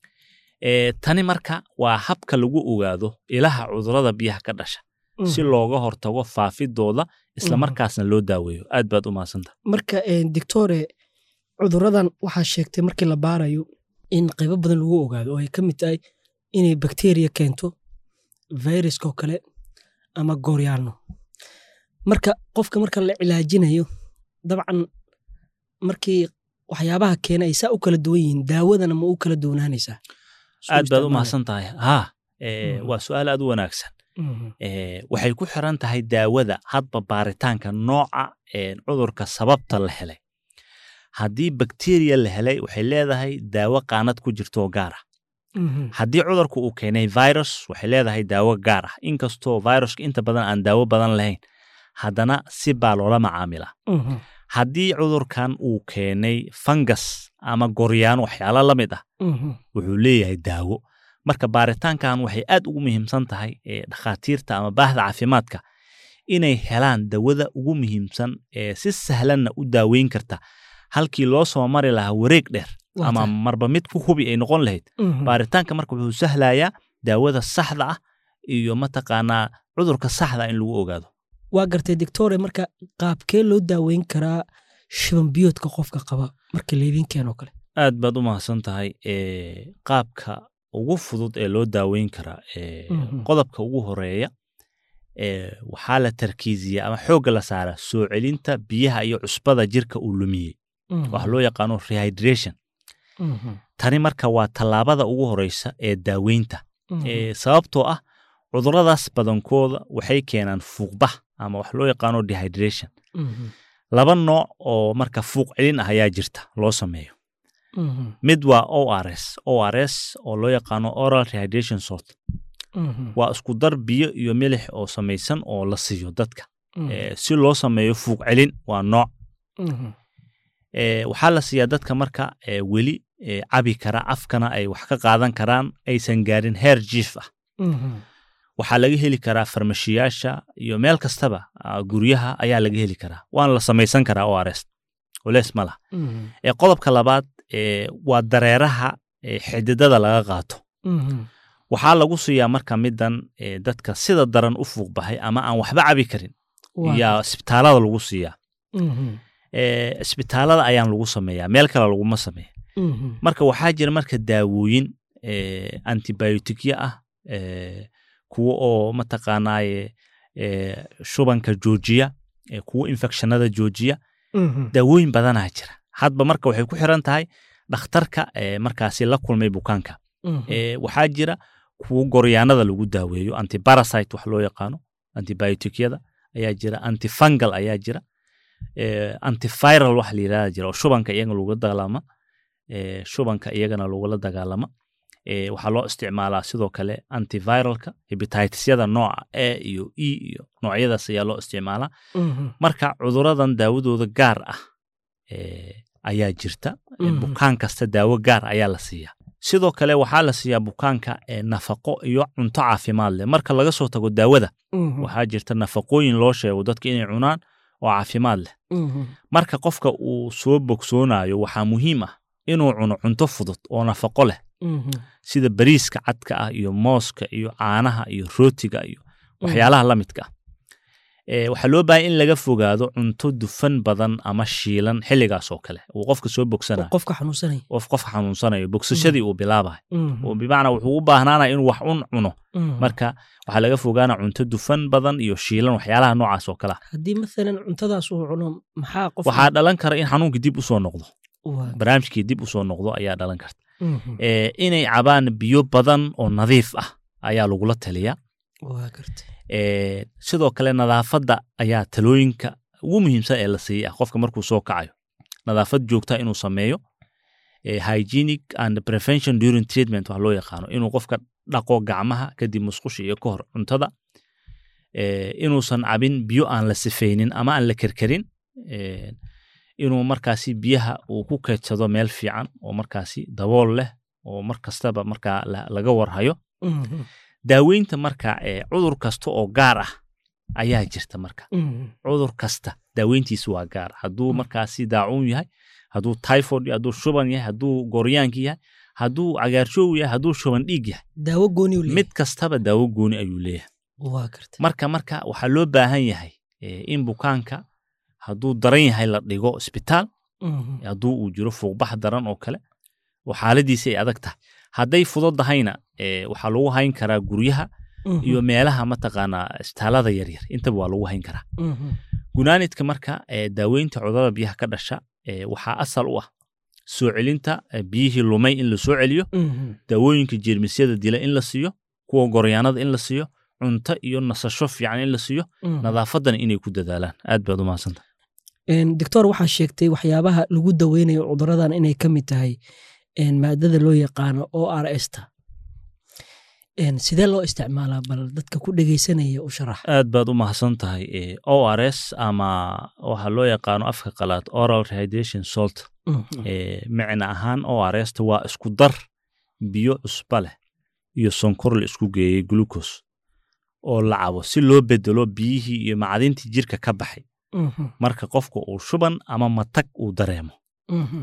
Speaker 3: Ee, tani marka waa habka lagu ogaado ilaha cudurrada biyaha ka dhasha si looga hortago faafidooda isla
Speaker 2: Mhm.
Speaker 3: markaasna loo daaweeyo aad baad u mahadsantaha
Speaker 2: marka eh, doctore cuduradan waxaa sheegtay markii la baarayo in qaybo badan lagu ogaado oo ay ka mid tahay inay bakteriya keento viruskoo kale ama gooryaano marka qofka marka la cilaajinayo dabcan markii waxyaabaha keena ay saa u kala duwan yihiin daawadana ma u kala duwanaanaysaa Suu
Speaker 3: aad baad u
Speaker 2: isticmaalaya.
Speaker 3: mahadsan tahay ha ee,
Speaker 2: Mhm.
Speaker 3: waa su-aal aad u wanaagsan
Speaker 2: Mhm.
Speaker 3: Ee, waxay ku xiran tahay daawada hadba baaritaanka nooca ee cudurka sababta la helay haddii bakteriya la helay waxay leedahay daawo qaanad ku jirto oo gaar ah
Speaker 2: Mhm.
Speaker 3: haddii cudurku uu keenay virus waxay leedahay daawo gaar ah inkastoo viruska inta badan aan daawo badan lahayn haddana si baa loola macaamilaa
Speaker 2: Mhm.
Speaker 3: haddii cudurkan uu keenay fangas ama goryaano waxyaalo la mid ah
Speaker 2: Mhm.
Speaker 3: wuxuu leeyahay daawo marka baaritaankan waxay aad ugu muhiimsan tahay ee dhakhaatiirta ama baahda caafimaadka inay helaan dawada ugu muhiimsan ee si sahlanna u daaweyn karta halkii loo soo mari lahaa wareeg dheer
Speaker 2: Waa
Speaker 3: ama
Speaker 2: tahay.
Speaker 3: marba mid ku hubi ay noqon lahayd
Speaker 2: Mhm.
Speaker 3: baaritaanka marka wuxuu sahlayaa daawada saxda ah iyo mataqaanaa cudurka saxda ah in lagu ogaado
Speaker 2: waa gartay doctore marka qaabkee loo daaweyn karaa shiban biyoodka qofka qaba marka laydin keenoo kale
Speaker 3: aad baad u mahadsan tahay ee, qaabka ugu fudud ee loo daaweyn karaa ee,
Speaker 2: Mhm.
Speaker 3: qodobka ugu horeeya ee, waxaa la tarkiisiya ama xoogga la saaraa soo celinta biyaha iyo cusbada jirka uu lumiyey
Speaker 2: Mhm.
Speaker 3: waxa loo yaqaano rehydration
Speaker 2: Mhm.
Speaker 3: tani marka waa tallaabada ugu horeysa ee daaweynta
Speaker 2: Mhm.
Speaker 3: ee, sababtoo ah cuduradaas badankooda waxay keenaan fuuqbax ama wax loo yaqaano dehydration
Speaker 2: Mhm.
Speaker 3: laba nooc oo marka fuuq celin ah ayaa jirta loo sameeyo
Speaker 2: Mhm.
Speaker 3: mid waa ors ors oo loo yaqaano oral rehydration salt
Speaker 2: Mhm.
Speaker 3: waa isku dar biyo iyo milix oo samaysan oo la siiyo dadka
Speaker 2: Mhm.
Speaker 3: Eh, si loo sameeyo fuuq celin waa nooc
Speaker 2: Mhm.
Speaker 3: Eh, waxaa la siiyaa dadka marka eh, weli eh, cabi kara afkana ay wax ka qaadan karaan aysan gaarin heer jiif ah
Speaker 2: Mhm.
Speaker 3: waxaa laga heli karaa farmashiyaasha iyo meel kastaba ah, guryaha ayaa laga heli karaa waana la samaysan karaa ors culeys ma laha
Speaker 2: Mhm.
Speaker 3: Eh, qodobka labaad eh, waa dareeraha eh, xididada laga qaato
Speaker 2: Mhm.
Speaker 3: waxaa lagu siiyaa marka midan eh, dadka sida daran u fuuq baxay ama aan waxba cabi karin
Speaker 2: Waa
Speaker 3: yaa isbitaalada lagu siiyaa
Speaker 2: Mhm.
Speaker 3: Eh, isbitaalada ayaan lagu sameeyaa meel kale laguma sameeya
Speaker 2: Mhm.
Speaker 3: marka waxaa jira marka daawooyin eh, antibiotikya ah eh, kuwo oo mataqaanaaye eh, shubanka joojiya eh, kuwo infectionada joojiya
Speaker 2: Mhm.
Speaker 3: daawooyin badanaa jira hadba marka waxay ku xiran tahay dhakhtarka eh, markaasi la kulmay bukaanka
Speaker 2: Mhm.
Speaker 3: Eh, waxaa jira kuwo goryaanada lagu daaweeyo antiparasite wax loo yaqaano antibiotikyada ayaa jira antifungal ayaa jira eh, antiviral wax la yirahda jira oo shubanka iyagana lagula dagaalama eh, shubanka iyagana lagula dagaalama eh, waxaa loo isticmaalaa sidoo kale antiviralka hepatitisyada nooca a iyo e iyo noocyadaas ayaa loo isticmaalaa
Speaker 2: Mhm.
Speaker 3: marka cuduradan daawadooda gaar ah eh, ayaa jirta Eh,
Speaker 2: Mhm.
Speaker 3: bukaan kasta daawo gaar ayaa la siiyaa sidoo kale waxaa la siiyaa bukaanka eh, nafaqo iyo cunto caafimaad leh marka laga soo tago daawada
Speaker 2: Mhm.
Speaker 3: waxaa jirta nafaqooyin loo sheego dadka inay cunaan oo caafimaad leh
Speaker 2: Mhm.
Speaker 3: marka qofka uu soo bogsoonayo waxaa muhiim ah inuu cuno cunto fudud oo nafaqo leh
Speaker 2: Mhm.
Speaker 3: sida bariiska cadka ah iyo mooska iyo caanaha iyo rootiga iyo waxyaalaha la midka ah Eh, waxaa loo baahan in laga fogaado cunto dufan badan ama shiilan xilligaas oo kale uu qofka soo bogsanayo
Speaker 2: qofka xanuunsanaya
Speaker 3: qof qof xanuunsanayo bogsashadii uu bilaabayo
Speaker 2: Mhm.
Speaker 3: oo bimacnaa wuxuu u baahnaanaya inuu wax un cuno
Speaker 2: Mhm.
Speaker 3: marka waxaa laga fogaana cunto dufan badan iyo shiilan waxyaalaha noocaas oo kale ah
Speaker 2: haddii maalan cuntadaas uu cuno maxaa qof
Speaker 3: waxaa dhalan kara in xanuunkii dib usoo noqdo
Speaker 2: Waa-
Speaker 3: barnaamijkii dib usoo noqdo ayaa dhalan karta
Speaker 2: Mhm.
Speaker 3: Eh, inay cabaan biyo badan oo nadiif ah ayaa lagula taliyaa
Speaker 2: waa gartay
Speaker 3: Eh, sidoo kale nadaafadda ayaa talooyinka ugu muhiimsan ee la siiyay ah qofka markuu soo kacayo nadaafad joogta inuu sameeyo eh, hygienic and prevention during treatment wax loo yaqaano inuu qofka dhaqo gacmaha kadib musqusha iyo ka hor cuntada eh, inuusan cabin biyo aan la sifaynin ama aan la kerkerin eh, inuu markaasi biyaha uu ku keydsado meel fiican oo markaasi dabool leh oo mar kastaba markaa la- laga warhayo
Speaker 2: Mhm.
Speaker 3: daaweynta marka ee cudur kasta oo gaar ah ayaa jirta marka
Speaker 2: Mhm.
Speaker 3: cudur kasta daaweyntiisa waa gaar hadduu markaasi daacuun yahay hadduu typhoid yahay hadduu shuban yahay hadduu goryaanki yahay hadduu cagaarshoow yahay hadduu shuban dhiig yahay
Speaker 2: daawo gooni u leeyahay.
Speaker 3: mid kastaba daawo gooni ayuu leeyahay
Speaker 2: waa garta
Speaker 3: marka marka waxaa loo baahan yahay eh, in bukaanka hadduu daran yahay la dhigo isbitaal
Speaker 2: Mhm.
Speaker 3: hadduu uu jiro fuuqbax daran oo kale oo xaaladiisi ay adag tahay hadday fududahayna eh, waxaa lagu hayn karaa guryaha
Speaker 2: Mhm.
Speaker 3: iyo meelaha mataqaanaa isbitaalada yaryar intaba waa lagu hayn karaa
Speaker 2: Mhm.
Speaker 3: gunaanidka marka eh, daaweynta cudurada biyaha ka dhasha eh, waxaa asal u ah soo celinta eh, biyihii lumay in la soo celiyo
Speaker 2: Mhm.
Speaker 3: daawooyinka jeermisyada dila in la siiyo kuwa goryaanada in la siiyo cunto iyo nasasho fiican in la siiyo
Speaker 2: Mhm.
Speaker 3: nadaafadana inay ku dadaalaan aad baad u mahadsanta
Speaker 2: Een, doctor waxaa sheegtay waxyaabaha lagu daweynayo cuduradan inay ka mid tahay een, maadada loo yaqaano o r s ta Een, sidee loo isticmaalaa bal dadka ku dhegeysanaya u sharax
Speaker 3: aad baad u mahadsan tahay eh, o r s ama waxaa loo yaqaano afka qalaad oral rehydration salt
Speaker 2: Mhm.
Speaker 3: eh, micna ahaan o r s ta waa isku dar biyo cusba leh iyo sonkor la isku geeyey glucose oo la cabo si loo bedelo biyihii iyo macdintii jirka ka baxay
Speaker 2: Mhm.
Speaker 3: marka qofka uu shuban ama matag uu dareemo
Speaker 2: Mhm.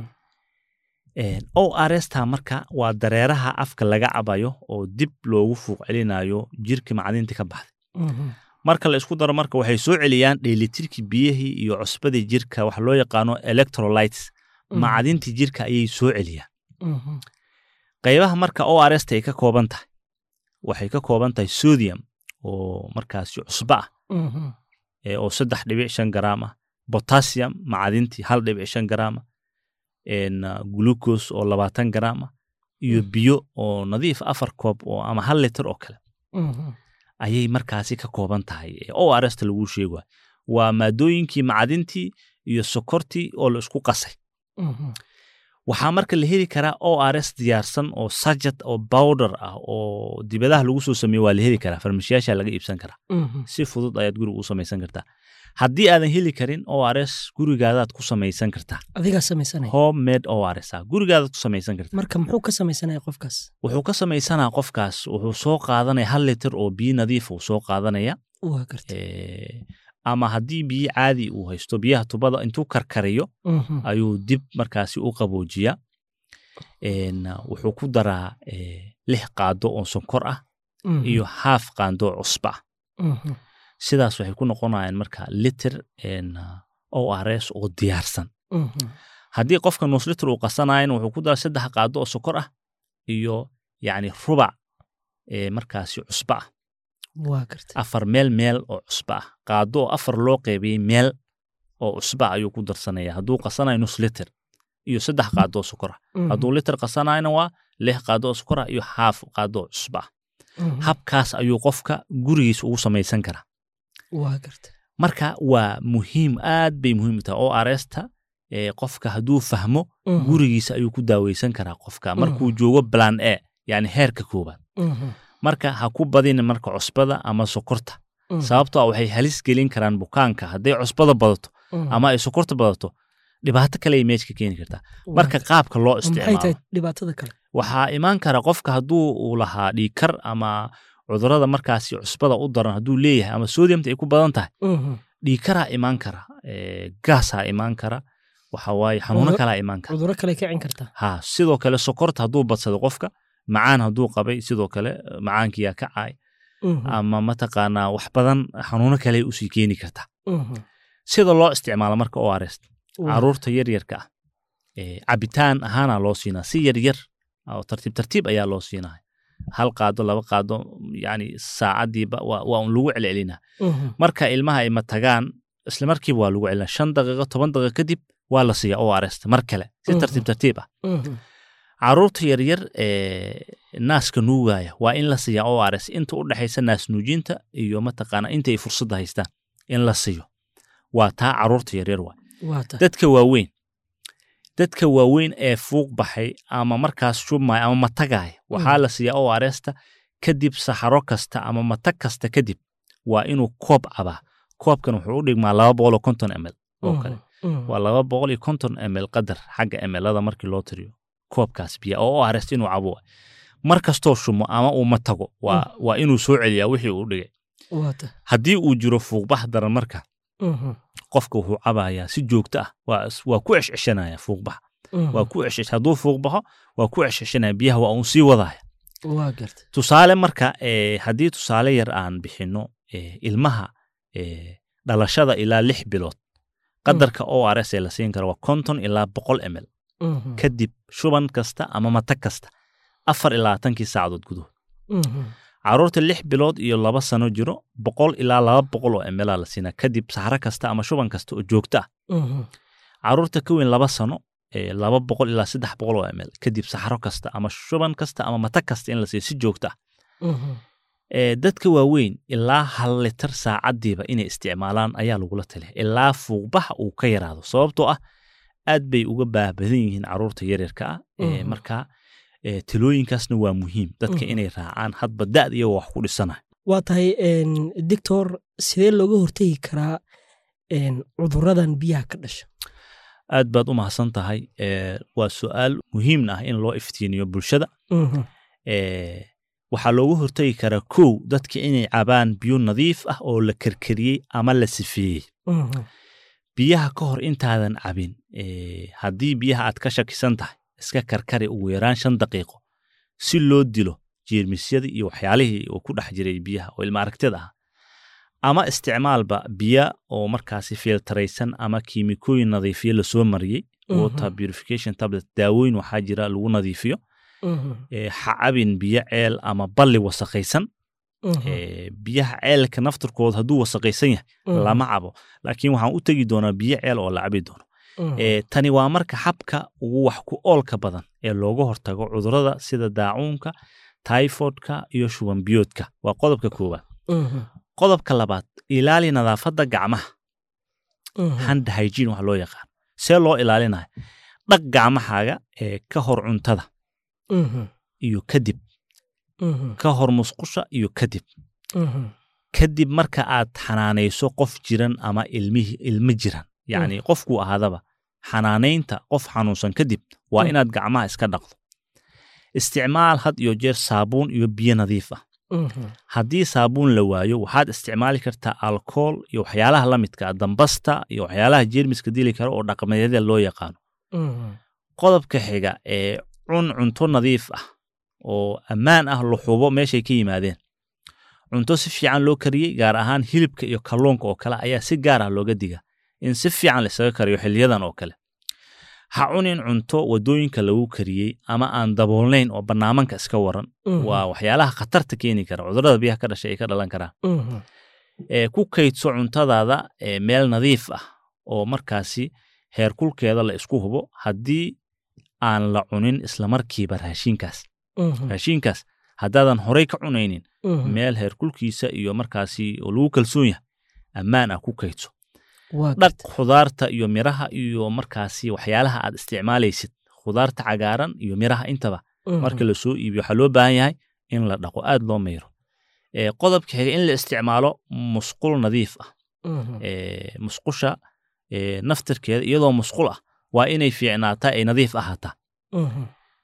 Speaker 3: o r s ta marka waa dareeraha afka laga cabayo oo dib loogu fuuq celinayo jirka macdintii ka baxday
Speaker 2: Mhm.
Speaker 3: marka la isku daro marka waxay soo celiyaan dheelitirkii biyihii iyo cusbadii jirka waxa loo yaqaano electrolytes
Speaker 2: Mhm.
Speaker 3: macdintii jirka ayay soo celiyaan
Speaker 2: Mhm.
Speaker 3: qaybaha marka o r s ta ay ka kooban tahay waxay ka kooban tahay sodium oo markaasi cusba ah
Speaker 2: Mhm.
Speaker 3: ee oo saddex dhibic shan garaam ah potassium macdintii hal dhibic shan garaam ah en, uh, glucose oo labaatan garaam ah iyo biyo oo nadiif afar koob oo ama hal litir oo kale
Speaker 2: Mhm.
Speaker 3: ayay markaasi ka kooban tahay ee o r s ta lagu sheego waa maadooyinkii macdintii iyo sokortii oo la isku qasay
Speaker 2: Mhm.
Speaker 3: waxaa marka la heli karaa o r s diyaarsan oo sajad oo bowder ah oo dibadaha lagu soo sameeye waa la heli karaa farmashiyaasha laga iibsan karaa
Speaker 2: Mhm.
Speaker 3: si fudud ayaad guriga u samaysan kartaa haddii aadan heli karin o r s gurigaadaad ku samaysan kartaa
Speaker 2: adigaa samaysanaya
Speaker 3: home made o r s ah gurigaadaad ku samaysan kartaa
Speaker 2: marka muxuu ka samaysanaya qofkaas
Speaker 3: wuxuu ka samaysanaa qofkaas wuxuu soo qaadanaya hal litir oo biyo nadiif uu soo qaadanaya
Speaker 2: waa garta
Speaker 3: Eh, ama haddii biyo caadi uu haysto biyaha tubada intuu karkariyo
Speaker 2: Mhm.
Speaker 3: ayuu dib markaasi u qaboojiyaa En, uh, wuxuu ku daraa eh, lix qaado oo sonkor ah
Speaker 2: Mhm.
Speaker 3: iyo haaf qaando oo cusba ah
Speaker 2: Mhm.
Speaker 3: sidaas waxay ku noqonayaan marka liter en, uh, o r s oo diyaarsan
Speaker 2: Mhm.
Speaker 3: haddii qofka nus liter uu qasanayana wuxuu ku daraa saddex qaado oo sokor ah iyo yacni rubac eh, markaasi cusba ah
Speaker 2: waa garta
Speaker 3: afar meel meel oo cusba ah qaado oo afar loo qeybiyey meel oo cusba ayuu ku darsanaya hadduu qasanayo nus liter iyo saddex qaado oo sokor ah
Speaker 2: Mhm.
Speaker 3: hadduu liter qasanayna waa lix qaado oo sokor ah iyo haaf qaado oo cusba ah
Speaker 2: Mhm.
Speaker 3: habkaas ayuu qofka gurigiisa ugu samaysan karaa
Speaker 2: waa garta
Speaker 3: marka waa muhiim aad bay muhiim u tahay oo aresta ee qofka hadduu fahmo
Speaker 2: Mhm.
Speaker 3: gurigiisa ayuu ku daaweysan karaa qofka markuu joogo plan a yani heerka koowaad
Speaker 2: Mhm.
Speaker 3: marka ha ku badin marka cusbada ama sokorta
Speaker 2: Mhm.
Speaker 3: sababtoo ah waxay halis gelin karaan bukaanka hadday cusbada badato
Speaker 2: Mhm.
Speaker 3: ama ay sokorta badato dhibaato kale ay meesha ka keeni kartaa marka
Speaker 2: Waa-
Speaker 3: qaabka loo
Speaker 2: maxay
Speaker 3: isticmaalo
Speaker 2: tahay dhibaatada kale
Speaker 3: waxaa imaan kara qofka hadduu uu lahaa dhiikar ama cudurada markaasi cusbada u daran hadduu leeyahay ama sodiumta ay ku badan tahay
Speaker 2: Mhm.
Speaker 3: dhiikaraa imaan kara eh, gaasaa imaan kara waxa waaye xanuuno
Speaker 2: Cudur-
Speaker 3: kalaa imaan kara
Speaker 2: cuduro kale kicin kartaa
Speaker 3: ha sidoo kale sokorta hadduu badsado qofka macaan hadduu qabay sidoo kale eh, macaankiyaa ka caay
Speaker 2: Mhm.
Speaker 3: ama mataqaanaa wax badan xanuuno kale usii keeni kartaa
Speaker 2: Mhm.
Speaker 3: sida loo isticmaalo marka o arest
Speaker 2: Waa-
Speaker 3: caruurta yaryarka ah eh, cabitaan ahaana loo siinaa si yaryar oo tartiib tartiib ayaa loo siinaa hal qaado laba qaado yani saacadiiba waa waa un lagu celcelinaa
Speaker 2: Mhm.
Speaker 3: marka ilmaha ay matagaan isla markiiba waa lagu celinaa shan daqiiqo toban daqiiqo kadib waa la siiyaa o arest mar kale si
Speaker 2: Mhm.
Speaker 3: tartiib tartiib ah
Speaker 2: Mhm.
Speaker 3: caruurta yaryar ee naaska nuugaya waa in la siiyaa o rs inta u dhexaysa naas nuujinta iyo mataqaana inta ay fursadda haystaan in la siiyo waa taa caruurta yaryar waa
Speaker 2: waa tahay
Speaker 3: dadka waaweyn dadka waaweyn ee fuuq baxay ama markaas shubmaya ama matagaya waxaa la siiyaa o rsta kadib saxaro kasta ama matag kasta kadib waa inuu koob cabaa koobkan wuxuu u dhigmaa laba boqol oo konton ml oo kale waa laba boqol iyo konton ml qadar xagga mlada markii loo tiriyo koobkaas biya oo u arest inuu cabo waay. mar kastoo shumo ama uu ma tago waa, waa inuu soo celiyaa wixii uu dhigay
Speaker 2: waata
Speaker 3: haddii uu jiro fuuqbax daran marka qofka wuxuu cabayaa si joogto ah waa, is- waa ku ceshceshanaya fuuqbax waa ku ceshesh hadduu fuuqbaxo waa ku ceshceshanaya biyaha waa uun sii wadaya
Speaker 2: waa garta
Speaker 3: tusaale marka eh, haddii tusaale yar aan bixinno eh, ilmaha eh, dhalashada ilaa lix bilood qadarka o r s ee la siin karo waa konton ilaa boqol ml kadib shuban kasta ama matag kasta afar ilaa labaatankii saacadood gudahood caruurta lix bilood iyo laba sano jiro boqol ilaa laba boqol oo ml la siinaa kadib saxro kasta ama shuban kasta oo joogto ah caruurta ka weyn laba sano eh, laba boqol ilaa saddex boqol oo ml kadib saxro kasta ama shuban kasta ama matag kasta in la siiyo si joogto ah Eh, dadka waaweyn ilaa hal litar saacadiiba inay isticmaalaan ayaa lagula taliya ilaa fuuqbaxa uu ka yaraado sababtoo ah aad bay uga baahbadan yihiin caruurta yaryarka ah Eh,
Speaker 2: Mhm.
Speaker 3: marka eh, talooyinkaasna waa muhiim dadka
Speaker 2: Mhm.
Speaker 3: inay raacaan hadba da'da iyagoo wax ku dhisana
Speaker 2: waa tahay doctor sidee looga hortegi karaa een, cuduradan biyaha ka dhasha
Speaker 3: aad baad u mahadsan tahay Eh, waa su'aal muhiimna ah in loo iftiiniyo bulshada
Speaker 2: Mhm.
Speaker 3: Eh, waxaa looga hortegi karaa kow dadka inay cabaan biyo nadiif ah oo la karkariyey ama la sifeeyey
Speaker 2: Mhm.
Speaker 3: biyaha ka hor intaadan cabin eh, haddii biyaha aad ka shakisan tahay iska karkari ugu yaraan shan daqiiqo si loo dilo jeermisyadii iyo waxyaalihii oo ku dhex jiray biyaha oo ilma aragtida ah ama isticmaalba biya oo markaasi filtaraysan ama kiimikooyin nadiifiye lasoo mariyey
Speaker 2: Mhm.
Speaker 3: water purification tablet daawooyin waxaa jira lagu nadiifiyo
Speaker 2: Mhm.
Speaker 3: eh, ha cabin biyo ceel ama balli wasakhaysan
Speaker 2: Mhm.
Speaker 3: eh, biyaha ceelka naftarkooda hadduu wasakhaysan yahay
Speaker 2: Mhm.
Speaker 3: lama cabo laakiin waxaan u tegi doonaa biyo ceel oo la cabi doono
Speaker 2: Mhm.
Speaker 3: Eh, tani waa marka habka ugu wax ku oolka badan ee looga hortago cudurrada sida daacuunka typhoidka iyo shuban biyoodka waa qodobka koowaad
Speaker 2: Mhm.
Speaker 3: qodobka labaad ilaali nadaafadda gacmaha
Speaker 2: Mhm.
Speaker 3: hand hygiene wax loo yaqaan see loo ilaalinaya dhaq gacmahaaga ee ka hor cuntada
Speaker 2: Mhm.
Speaker 3: iyo kadib
Speaker 2: Mhm.
Speaker 3: ka hor musqusha iyo kadib
Speaker 2: Mhm.
Speaker 3: kadib marka aad xanaanayso qof jiran ama ilmihi ilmo jiran yacni qofkuu ahaadaba xanaanaynta qof xanuunsan kadib waa
Speaker 2: Mm.
Speaker 3: inaad gacmaha iska dhaqdo isticmaal had iyo jeer saabuun iyo biyo nadiif ah
Speaker 2: Mhm.
Speaker 3: haddii saabuun la waayo waxaad isticmaali kartaa alkool iyo waxyaalaha la midka ah dambasta iyo waxyaalaha jeermiska dili kara oo dhaqameedyada loo yaqaano
Speaker 2: Mhm.
Speaker 3: qodobka xiga ee cun cunto nadiif ah oo ammaan ah la xubo meeshay ka yimaadeen cunto si fiican loo kariyey gaar ahaan hilibka iyo kalluunka oo kale ayaa si gaar ah looga diga in si fiican laisaga kariyo xiliyadan oo kale ha cunin cunto wadooyinka lagu kariyey ama aan daboolnayn oo bannaamanka iska waran
Speaker 2: Mhm.
Speaker 3: waa waxyaalaha khatarta keeni kara cudurrada biyaha ka dhashay ay ka dhalan karaan
Speaker 2: Mhm.
Speaker 3: ee ku kaydso cuntadaada ee meel nadiif ah oo markaasi heerkulkeeda la isku hubo haddii aan la cunin islamarkiiba raashinkaas
Speaker 2: Mhm.
Speaker 3: raashinkaas haddaadan horey ka cunaynin
Speaker 2: Mhm.
Speaker 3: meel heerkulkiisa iyo markaasi oo lagu kalsoon yahay ammaan ah ku kaydso
Speaker 2: waa
Speaker 3: dhaq
Speaker 2: garta
Speaker 3: khudaarta iyo miraha iyo markaasi waxyaalaha aad isticmaalaysid khudaarta cagaaran iyo miraha intaba
Speaker 2: Mhm.
Speaker 3: marka la soo iibiyo waxaa loo baahan yahay in la dhaqo aad loo mayro ee qodobka xiga in la isticmaalo musqul nadiif ah
Speaker 2: Mhm.
Speaker 3: ee, musqusha ee, naftirkeeda iyadoo musqul ah waa inay fiicnaataa ay nadiif ahaataa
Speaker 2: Mhm.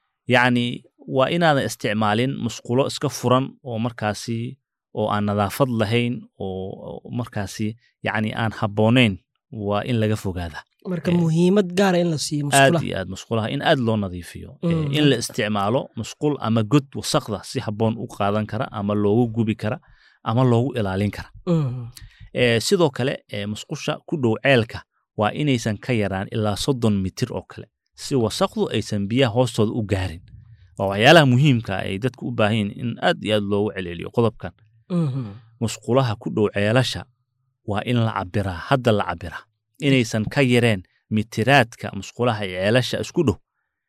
Speaker 3: yacni waa inaadan isticmaalin musqulo iska furan oo markaasi oo aan nadaafad lahayn oo oo markaasi yacni aan habboonayn waa in laga fogaadaa
Speaker 2: marka
Speaker 3: Eh,
Speaker 2: muhiimad gaara in la siiyo
Speaker 3: aad
Speaker 2: musqulaha
Speaker 3: iyo aad musqulaha in aad loo nadiifiyo Ee,
Speaker 2: Mm.
Speaker 3: in la isticmaalo musqul ama god wasaqda si habboon u qaadan kara ama loogu gubi kara ama loogu ilaalin kara
Speaker 2: Mhm.
Speaker 3: Ee, sidoo kale ee, musqusha ku dhow ceelka waa inaysan ka yaraan ilaa soddon mitir oo kale si wasaqdu aysan biyaha hoostooda u gaarin waa waxyaalaha muhiimka ah ay dadku u baahan yihiin in aad iyo aad loogu celceliyo qodobkan
Speaker 2: Mhm.
Speaker 3: musqulaha ku dhow ceelasha waa in la cabiraa hadda la cabiraa inaysan ka yareen mitiraadka musqulaha ee ceelasha isku dhow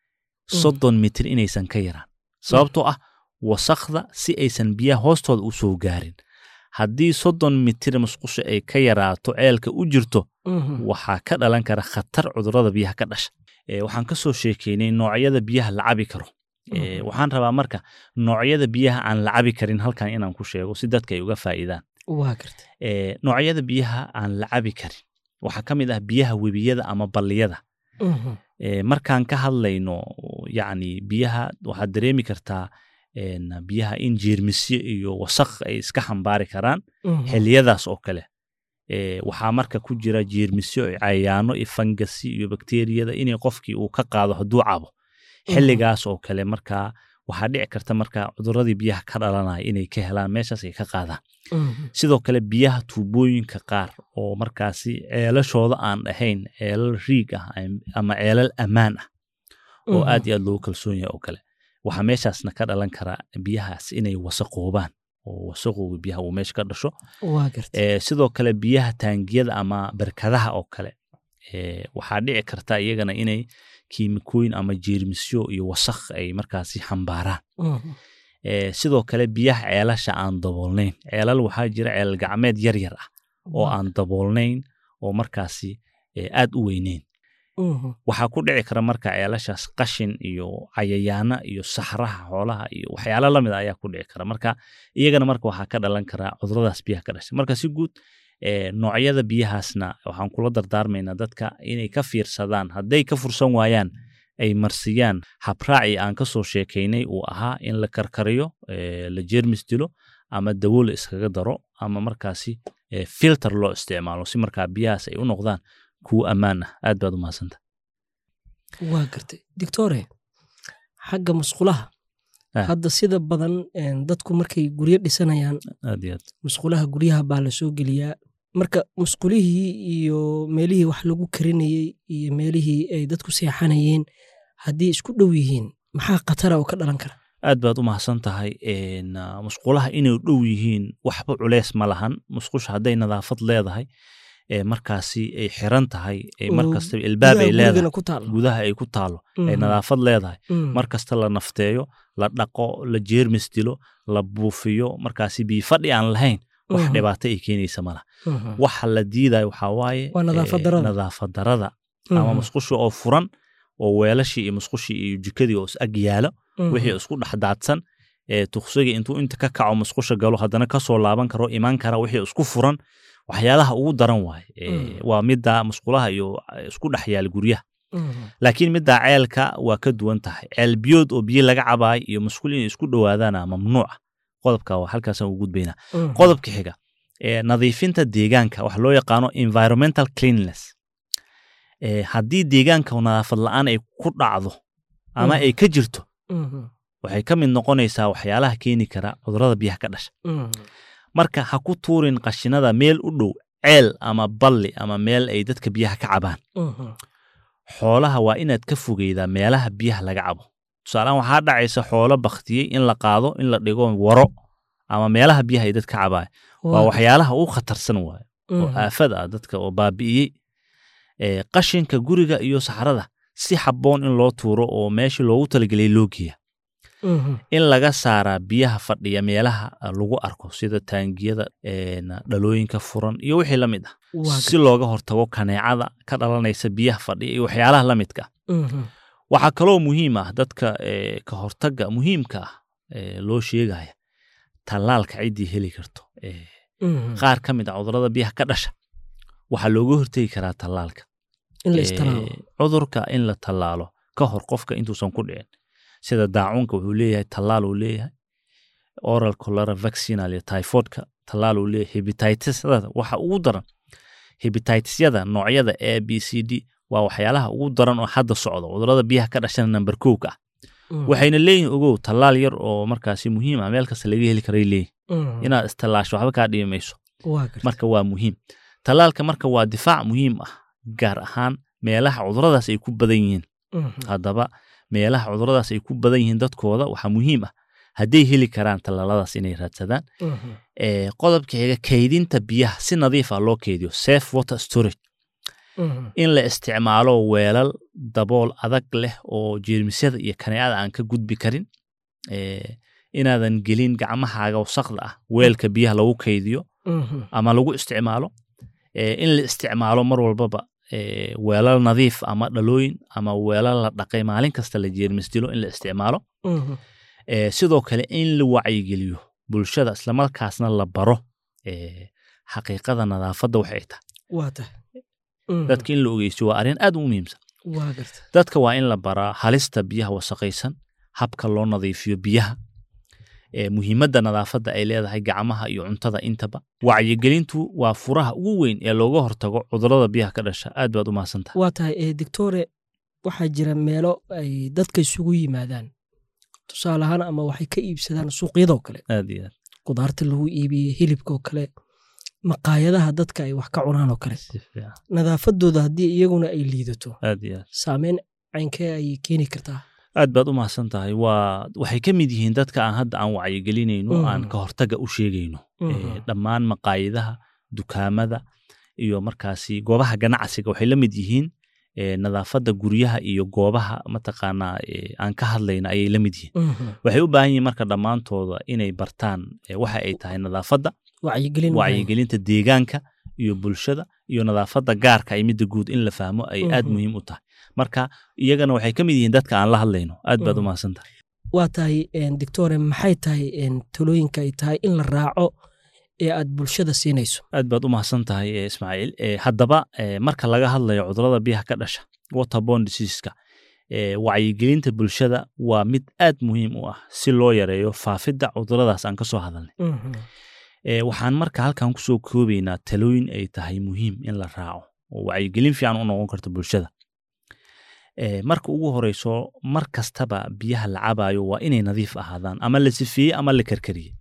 Speaker 3: soddon mitir inaysan ka yaraan sababtoo ah wasaqda si aysan biyaha hoostooda u soo gaarin haddii soddon mitir musqusha ay ka yaraato ceelka u jirto
Speaker 2: Mhm.
Speaker 3: waxaa ka dhalan kara khatar cudurrada biyaha ka dhasha Ee, waxaan ka soo sheekeynay noocyada biyaha la cabi karo Ee,
Speaker 2: Mhm.
Speaker 3: waxaan rabaa marka noocyada biyaha aan la cabi karin halkan inaan ku sheego si dadka ay uga faa'iidaan
Speaker 2: waa garta
Speaker 3: Ee, noocyada biyaha aan la cabi karin waxaa ka mid ah biyaha webiyada ama balliyada
Speaker 2: Mhm.
Speaker 3: Eh, markaan ka hadlayno yacni biyaha waxaad dareemi kartaa en, biyaha in jeermisyo iyo wasaq ay iska xambaari karaan
Speaker 2: Mhm.
Speaker 3: xilliyadaas oo kale Eh, waxaa marka ku jira jeermisyo iyo cayayaano iyo fangasi iyo bakteriyada inay qofkii uu ka qaado hadduu cabo xilligaas oo kale markaa waxaa dhici karta markaa cuduradii biyaha ka dhalanaya inay ka helaan meeshaas ay ka qaadaan
Speaker 2: Mhm.
Speaker 3: sidoo kale biyaha tuubooyinka qaar oo markaasi ceelashooda aan ahayn ceelal riig ah am- ama ceelal ammaan ah oo
Speaker 2: Mhm.
Speaker 3: aad iyo aad loogu kalsoon yahay oo kale waxaa meeshaasna ka dhalan karaa biyahaas inay wasaqoobaan oo wasaqowga biyaha uu meesha ka dhasho
Speaker 2: waa gartay
Speaker 3: Eh, sidoo kale biyaha taangiyada ama barkadaha oo kale eh, waxaa dhici karta iyagana inay kiimikooyin ama jeermisyo iyo wasakh ay markaasi xambaaraan
Speaker 2: Mhm.
Speaker 3: Eh, sidoo kale biyaha ceelasha aan daboolnayn ceelal waxaa jira ceelal gacmeed yar yar ah oo
Speaker 2: Waa-
Speaker 3: aan daboolnayn oo markaasi eh, aad u weyneyn
Speaker 2: Mhm.
Speaker 3: waxaa ku dhici kara marka ceelashaas qashin iyo cayayaana iyo saxraha xoolaha iyo waxyaalo lamid a ayaa ku dhici kara marka iyagana marka waxaa ka dhalan karaa cuduradaas biyaha ka dhasha marka si guud eh, noocyada biyahaasna waxaan kula dardaarmaynaa dadka inay ka fiirsadaan hadday ka fursan waayaan ay marsiyaan habraaci aan ka soo sheekaynay uu ahaa in la karkariyo eh, la jeermis dilo ama dawo la iskaga daro ama markaasi eh, filter loo isticmaalo si markaa biyahaas ay u noqdaan kuwo ammaan ah aad baad u mahadsanta
Speaker 2: waa gartay doctore xagga musqulaha
Speaker 3: Ah.
Speaker 2: hadda sida badan een, dadku markay guryo dhisanayaan
Speaker 3: aad iyo aad
Speaker 2: musqulaha guryaha baa la soo geliyaa marka musqulihii iyo meelihii wax lagu karinayey iyo meelihii ay dadku seexanayeen haddii isku dhow yihiin maxaa khatara oo ka dhalan kara
Speaker 3: aad baad u mahadsan tahay En, ah, musqulaha inay dhow yihiin waxba culeys ma lahan musqusha hadday nadaafad leedahay ee markaasi ay xiran tahay ee mar
Speaker 2: Oo
Speaker 3: kastaba ilbaab ay
Speaker 2: Gudaha
Speaker 3: leedahay
Speaker 2: gurigana ku taal
Speaker 3: gudaha ay ku taalo ay nadaafad leedahay mar kasta la nafteeyo la dhaqo la jeermis dilo la buufiyo markaasi biyo fadhi aan lahayn wax
Speaker 2: Mhm.
Speaker 3: dhibaato ay keenaysa malaha waxa la diidayo waxaa waaye
Speaker 2: Waa nadaafad
Speaker 3: eh,
Speaker 2: darrada.
Speaker 3: nadaafad darrada ama musqushi oo furan oo weelashii iyo musqushii iyo jikadii oo is ag yaalo wixii isku dhex daadsan ee tuqsiga intuu inta ka kaco musqusha galo haddana kasoo laaban karo imaan kara wixii isku furan waxyaalaha ugu daran waaye Ee,
Speaker 2: Mm.
Speaker 3: waa midda musqulaha iyo eh, isku dhex yaala guryaha laakiin midda ceelka waa ka duwan tahay ceel biyood oo biyo laga cabaay iyo musqul inay isku dhowaadaana mamnuuca qodobka waa halkaasaan u gudbaynaa qodobka xiga ee nadiifinta deegaanka waxa loo yaqaano environmental cleanliness ee haddii deegaanka nadaafad la'aan ay ku dhacdo ama
Speaker 2: Mm.
Speaker 3: ay ka jirto waxay ka mid noqonaysaa waxyaalaha keeni kara cudurrada biyaha ka dhasha marka ha ku tuurin qashinada meel u dhow ceel ama balli ama meel ay dadka biyaha ka cabaan xoolaha waa inaad ka fogeydaa meelaha biyaha laga cabo tusaalehaan waxaa dhacaysa xoolo baktiyey in la qaado in la dhigo waro ama meelaha biyaha ay dadka cabaan waa waxyaalaha ugu khatarsan waayo oo aafada ah dadka oo baabi'iyey ee qashinka guriga iyo saxrada si habboon in loo tuuro oo meeshii loogu talagelay loo geeya in laga saaraa biyaha fadhiya meelaha lagu arko sida taangiyada een, dhalooyinka furan iyo wixii la mid ah si looga hortago kaneecada ka dhalanaysa biyaha fadhiya iyo waxyaalaha la midka ah waxaa kaloo muhiim ah dadka ee, ka hortaga muhiimka ah ee, loo sheegaya tallaalka ciddii heli karto ee, qaar ka mid ah cudurrada biyaha ka dhasha waxaa looga hortegi karaa tallaalka
Speaker 2: in la
Speaker 3: Ee,
Speaker 2: istalaalo
Speaker 3: cudurka in la tallaalo ka hor qofka intuusan ku dhicin sida daacuunka wuxuu leeyahay tallaal uu leeyahay oral cholera vaccinal iyo typhoidka tallaal uu leeyahay hepatitisada waxa ugu daran hepatitisyada noocyada a b c d waa waxyaalaha ugu daran oo hadda socda cudurrada biyaha ka dhashana namber kowka ah waxayna leeyihin ogow tallaal yar oo markaasi muhiim ah meel kasta laga heli karay leeyihin inaad istallaasho waxba kaa dhibi mayso marka waa muhiim tallaalka marka waa difaac muhiim ah gaar ahaan meelaha cuduradaas ay ku badan yihiin haddaba meelaha cuduradaas ay ku badan yihiin dadkooda waxaa muhiim ah hadday heli karaan tallaaladaas inay raadsadaan ee qodobka xiga kaydinta biyaha si nadiif ah loo keydiyo safe water storage in la isticmaalo weelal dabool adag leh oo jeermisyada iyo kaneecada aan ka gudbi karin ee inaadan gelin gacmahaaga wasaqda ah weelka biyaha lagu kaydiyo ama lagu isticmaalo ee in la isticmaalo mar walbaba ee weelal nadiif ama dhalooyin ama weelal la dhaqay maalin kasta la jeermis dilo in la isticmaalo ee sidoo kale in la wacyigeliyo bulshada islamarkaasna la baro ee xaqiiqada nadaafadda waxay tahay
Speaker 2: waa tahay Mhm.
Speaker 3: dadka in la ogeysto waa arrin aad u muhiimsan
Speaker 2: waa garta
Speaker 3: dadka waa in la baraa halista biyaha wasaqaysan habka loo nadiifiyo biyaha ee muhiimadda nadaafadda ay leedahay gacmaha iyo cuntada intaba wacyigelintu waa furaha ugu weyn ee looga hortago cudurrada biyaha ka dhasha aad baad u mahadsantahay
Speaker 2: waa tahay eh, doctore waxaa jira meelo ay dadka isugu yimaadaan tusaale ahaan ama waxay ka iibsadaan suuqyadoo kale
Speaker 3: aad iyo aad
Speaker 2: qudaarta lagu iibiye hilibkaoo kale maqaayadaha dadka ay wax ka cunaan oo kale
Speaker 3: si fiican
Speaker 2: nadaafadooda haddii iyaguna ay liidato
Speaker 3: aad iyo aad
Speaker 2: saameyn caynkee ayay keeni kartaa
Speaker 3: aad baad u mahadsan tahay waa waxay ka mid yihiin dadka aan hadda aan wacyigelinayno
Speaker 2: Mhm.
Speaker 3: aan ka hortaga u sheegayno
Speaker 2: Mhm.
Speaker 3: Ee, dhammaan maqaayadaha dukaamada iyo markaasi goobaha ganacsiga waxay la mid yihiin ee, nadaafadda guryaha iyo goobaha mataqaanaa ee, aan ka hadlayna ayay la mid yihiin
Speaker 2: Mhm.
Speaker 3: waxay u baahan yihiin marka dhammaantooda inay bartaan ee, waxa ay tahay nadaafadda
Speaker 2: wacyigelin waay.
Speaker 3: wacyigelinta deegaanka iyo bulshada iyo nadaafadda gaarka ay midda guud in la fahmo ay aad
Speaker 2: Mhm.
Speaker 3: muhiim u tahay marka iyagana waxay ka mid yihiin dadka aan la hadlayno aad baad u
Speaker 2: Mhm.
Speaker 3: mahadsan tahay
Speaker 2: waa tahay en, doctore maxay tahay en, talooyinka ay tahay in la raaco ee aad bulshada siinayso
Speaker 3: aad baad u mahadsan tahay eh, ismaaciil Eh, haddaba eh, marka laga hadlayo cudurrada biyaha ka dhasha waterborne diseaseska eh, wacyigelinta bulshada waa mid aad muhiim u ah si loo yareeyo faafidda cudurradaas aan ka soo hadalnay Eh, waxaan marka halkan kusoo koobaynaa talooyin ay tahay muhiim in la raaco oo wacyigelin fiican u noqon karto bulshada Eh, marka ugu horeyso mar kastaba biyaha la cabayo waa inay nadiif ahaadaan ama la sifeeyey ama la karkariyey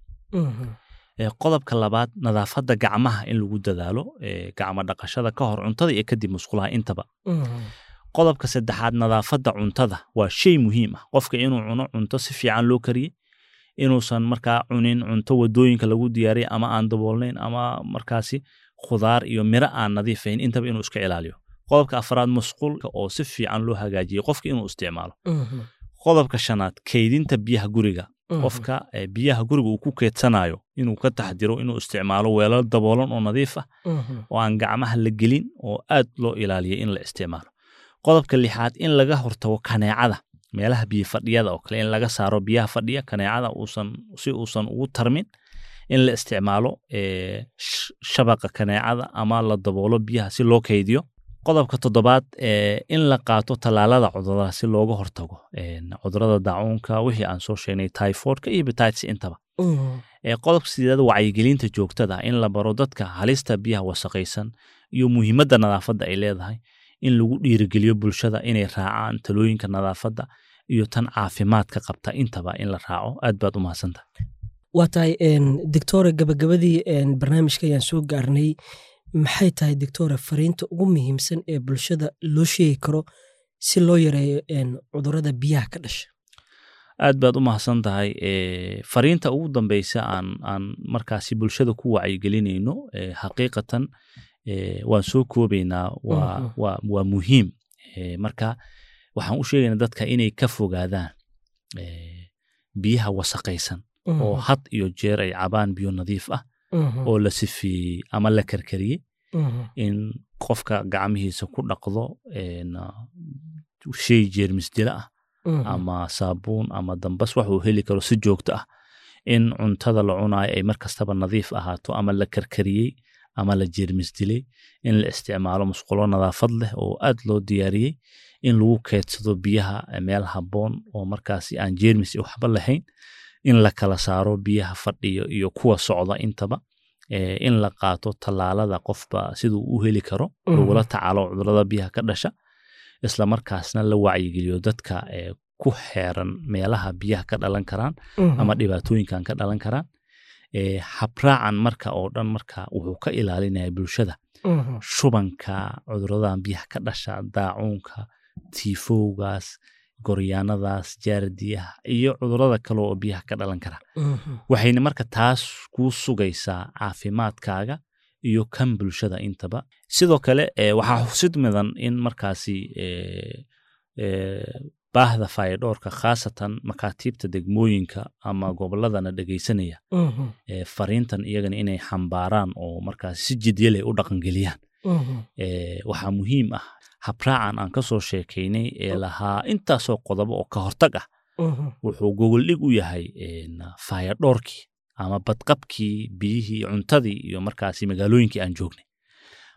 Speaker 3: Eh, qodobka labaad nadaafadda gacmaha in lagu dadaalo eh, gacmo dhaqashada ka hor cuntada iyo kadib musqulaha intaba qodobka saddexaad nadaafadda cuntada waa shay muhiim ah qofka inuu cuno cunto si fiican loo kariyey inuusan markaa cunin cunto wadooyinka lagu diyaariyay ama aan daboolnayn ama markaasi khudaar iyo miro aan nadiifayn intaba inuu iska ilaaliyo qodobka afraad musqulka oo si fiican loo hagaajiyey qofka inuu isticmaalo qodobka shanaad kaydinta biyaha guriga qofka eh, biyaha guriga uu ku keedsanayo inuu ka taxdiro inuu isticmaalo weelal daboolan oo nadiif ah oo aan gacmaha la gelin oo aad loo ilaaliyay in la isticmaalo qodobka lixaad in laga hortago kaneecada meelaha biyo fadhiyada oo kale in laga saaro biyaha fadhiya kaneecada uusan si uusan ugu tarmin in la isticmaalo eh, sh- shabaqa kaneecada ama la daboolo biyaha si loo kaydiyo qodobka toddobaad eh, in la qaato tallaalada cudurada si looga hortago eh, cudurada daacuunka wixii aan soo sheegnay typhoidka iyo hepatitis intaba ee qodobka sideed wacyigelinta joogtada ah in la baro dadka halista biyaha wasaqaysan iyo muhiimadda nadaafadda ay leedahay in lagu dhiirigeliyo bulshada inay raacaan talooyinka nadaafadda iyo tan caafimaadka qabta intaba in la raaco aad baad u mahadsantahay
Speaker 2: waa tahay en, doctore gabagabadii en, barnaamijka ayaan soo gaarnay maxay tahay doctore fariinta ugu muhiimsan ee bulshada loo sheegi karo si loo yareeyo en, cudurada biyaha ka dhasha
Speaker 3: aad baad u mahadsan tahay Eh, fariinta ugu dambeysa aan aan markaasi bulshada ku wacyigelinayno eh, xaqiiqatan eh, waan soo koobaynaa waa
Speaker 2: Mhm.
Speaker 3: waa waa muhiim Eh, marka waxaan u sheegaynaa dadka inay ka fogaadaan eh, biyaha wasaqaysan oo had iyo jeer ay cabaan biyo nadiif ah oo la sifeeyey ama la karkariyey in qofka gacmihiisa ku dhaqdo een, shay jeermis dila ah ama saabuun ama dambas wax uu heli karo si joogto ah in cuntada la cunayo ay mar kastaba nadiif ahaato ama la karkariyey ama la jeermis dilay in la isticmaalo musqulo nadaafad leh oo aad loo diyaariyey in lagu keedsado biyaha meel habboon oo markaasi aan jeermis iyo waxba lahayn in la kala saaro biyaha fadhiyo iyo kuwa socda intaba eh, in la qaato tallaalada qofba siduu u heli karo
Speaker 2: Mhm.
Speaker 3: lagula tacaalo cudurada biyaha ka dhasha isla markaasna la wacyigeliyo dadka eh, ku xeeran meelaha biyaha ka dhalan karaan ama dhibaatooyinkan ka dhalan karaan Eh, habraacan marka oo dhan marka wuxuu ka ilaalinaya bulshada shubanka cuduradan biyaha ka dhasha daacuunka tiifowgaas goryaanadaas jaardiyaha iyo cudurada kale oo biyaha ka dhalan kara waxayna marka taas kuu sugaysaa caafimaadkaaga iyo kan bulshada intaba sidoo kale eh, waxaa xusid mudan in markaasi eh, eh, baahda fayadhoorka khaasatan makaatiibta degmooyinka ama goboladana dhegaysanaya eh, fariintan iyagana inay xambaaraan oo markaasi si jidya leh u dhaqangeliyaan eh, waxaa muhiim ah habraacan aan ka soo sheekaynay ee lahaa intaasoo qodobo oo ka hortag ah wuxuu gogoldhig u yahay een, fayadhoorkii ama badqabkii biyihii cuntadii iyo markaasi magaalooyinkii aan joognay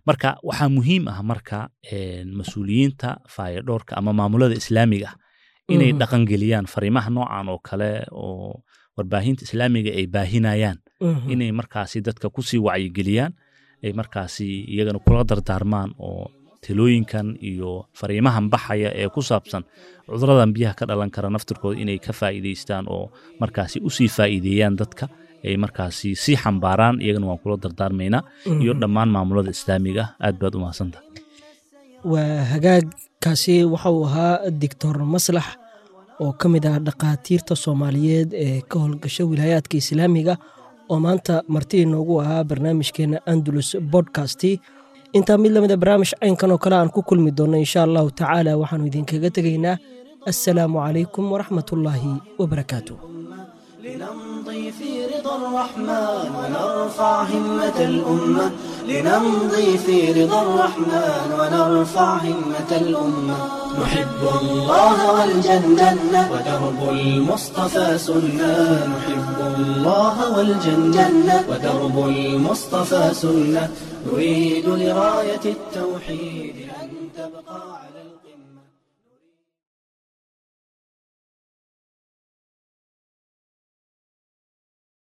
Speaker 3: marka waxaa muhiim ah marka mas-uuliyiinta faayadhoorka ama maamulada islaamiga ah inay dhaqangeliyaan fariimaha noocan oo kale oo warbaahinta islaamiga ay baahinayaan inay markaasi dadka kusii wacyigeliyaan ay markaasi iyagana kula dardaarmaan oo talooyinkan iyo fariimahan baxaya ee ku saabsan cuduradan biyaha ka dhalan kara naftirkooda inay ka faa'iidaystaan oo markaasi usii faa'iideeyaan dadka ay markaasi sii xambaaraan iyagana waan kula dardaarmaynaa iyo dhammaan maamulada islaamiga ah aad baad u mahadsanta
Speaker 2: waa hagaagkaasi waxa uu ahaa doctor maslax oo ka mid ah dhakhaatiirta soomaaliyeed ee ka howlgasha wilaayaadka islaamiga oo maanta marti inoogu ahaa barnaamijkeena andalus bodcasti intaa mid lamida barnaamij caynkan oo kale aan ku kulmi doonno insha allahu tacaala waxaanu idinkaga tegaynaa assalaamu calaykum waraxmatullaahi wabarakaatu
Speaker 1: لنمضي في رضا الرحمن ونرفع همة الأمة لنمضي في رضا الرحمن ونرفع همة الأمة نحب الله والجنة ودرب المصطفى سنة نحب الله والجنة ودرب المصطفى سنة نريد لراية التوحيد أن تبقى على القمة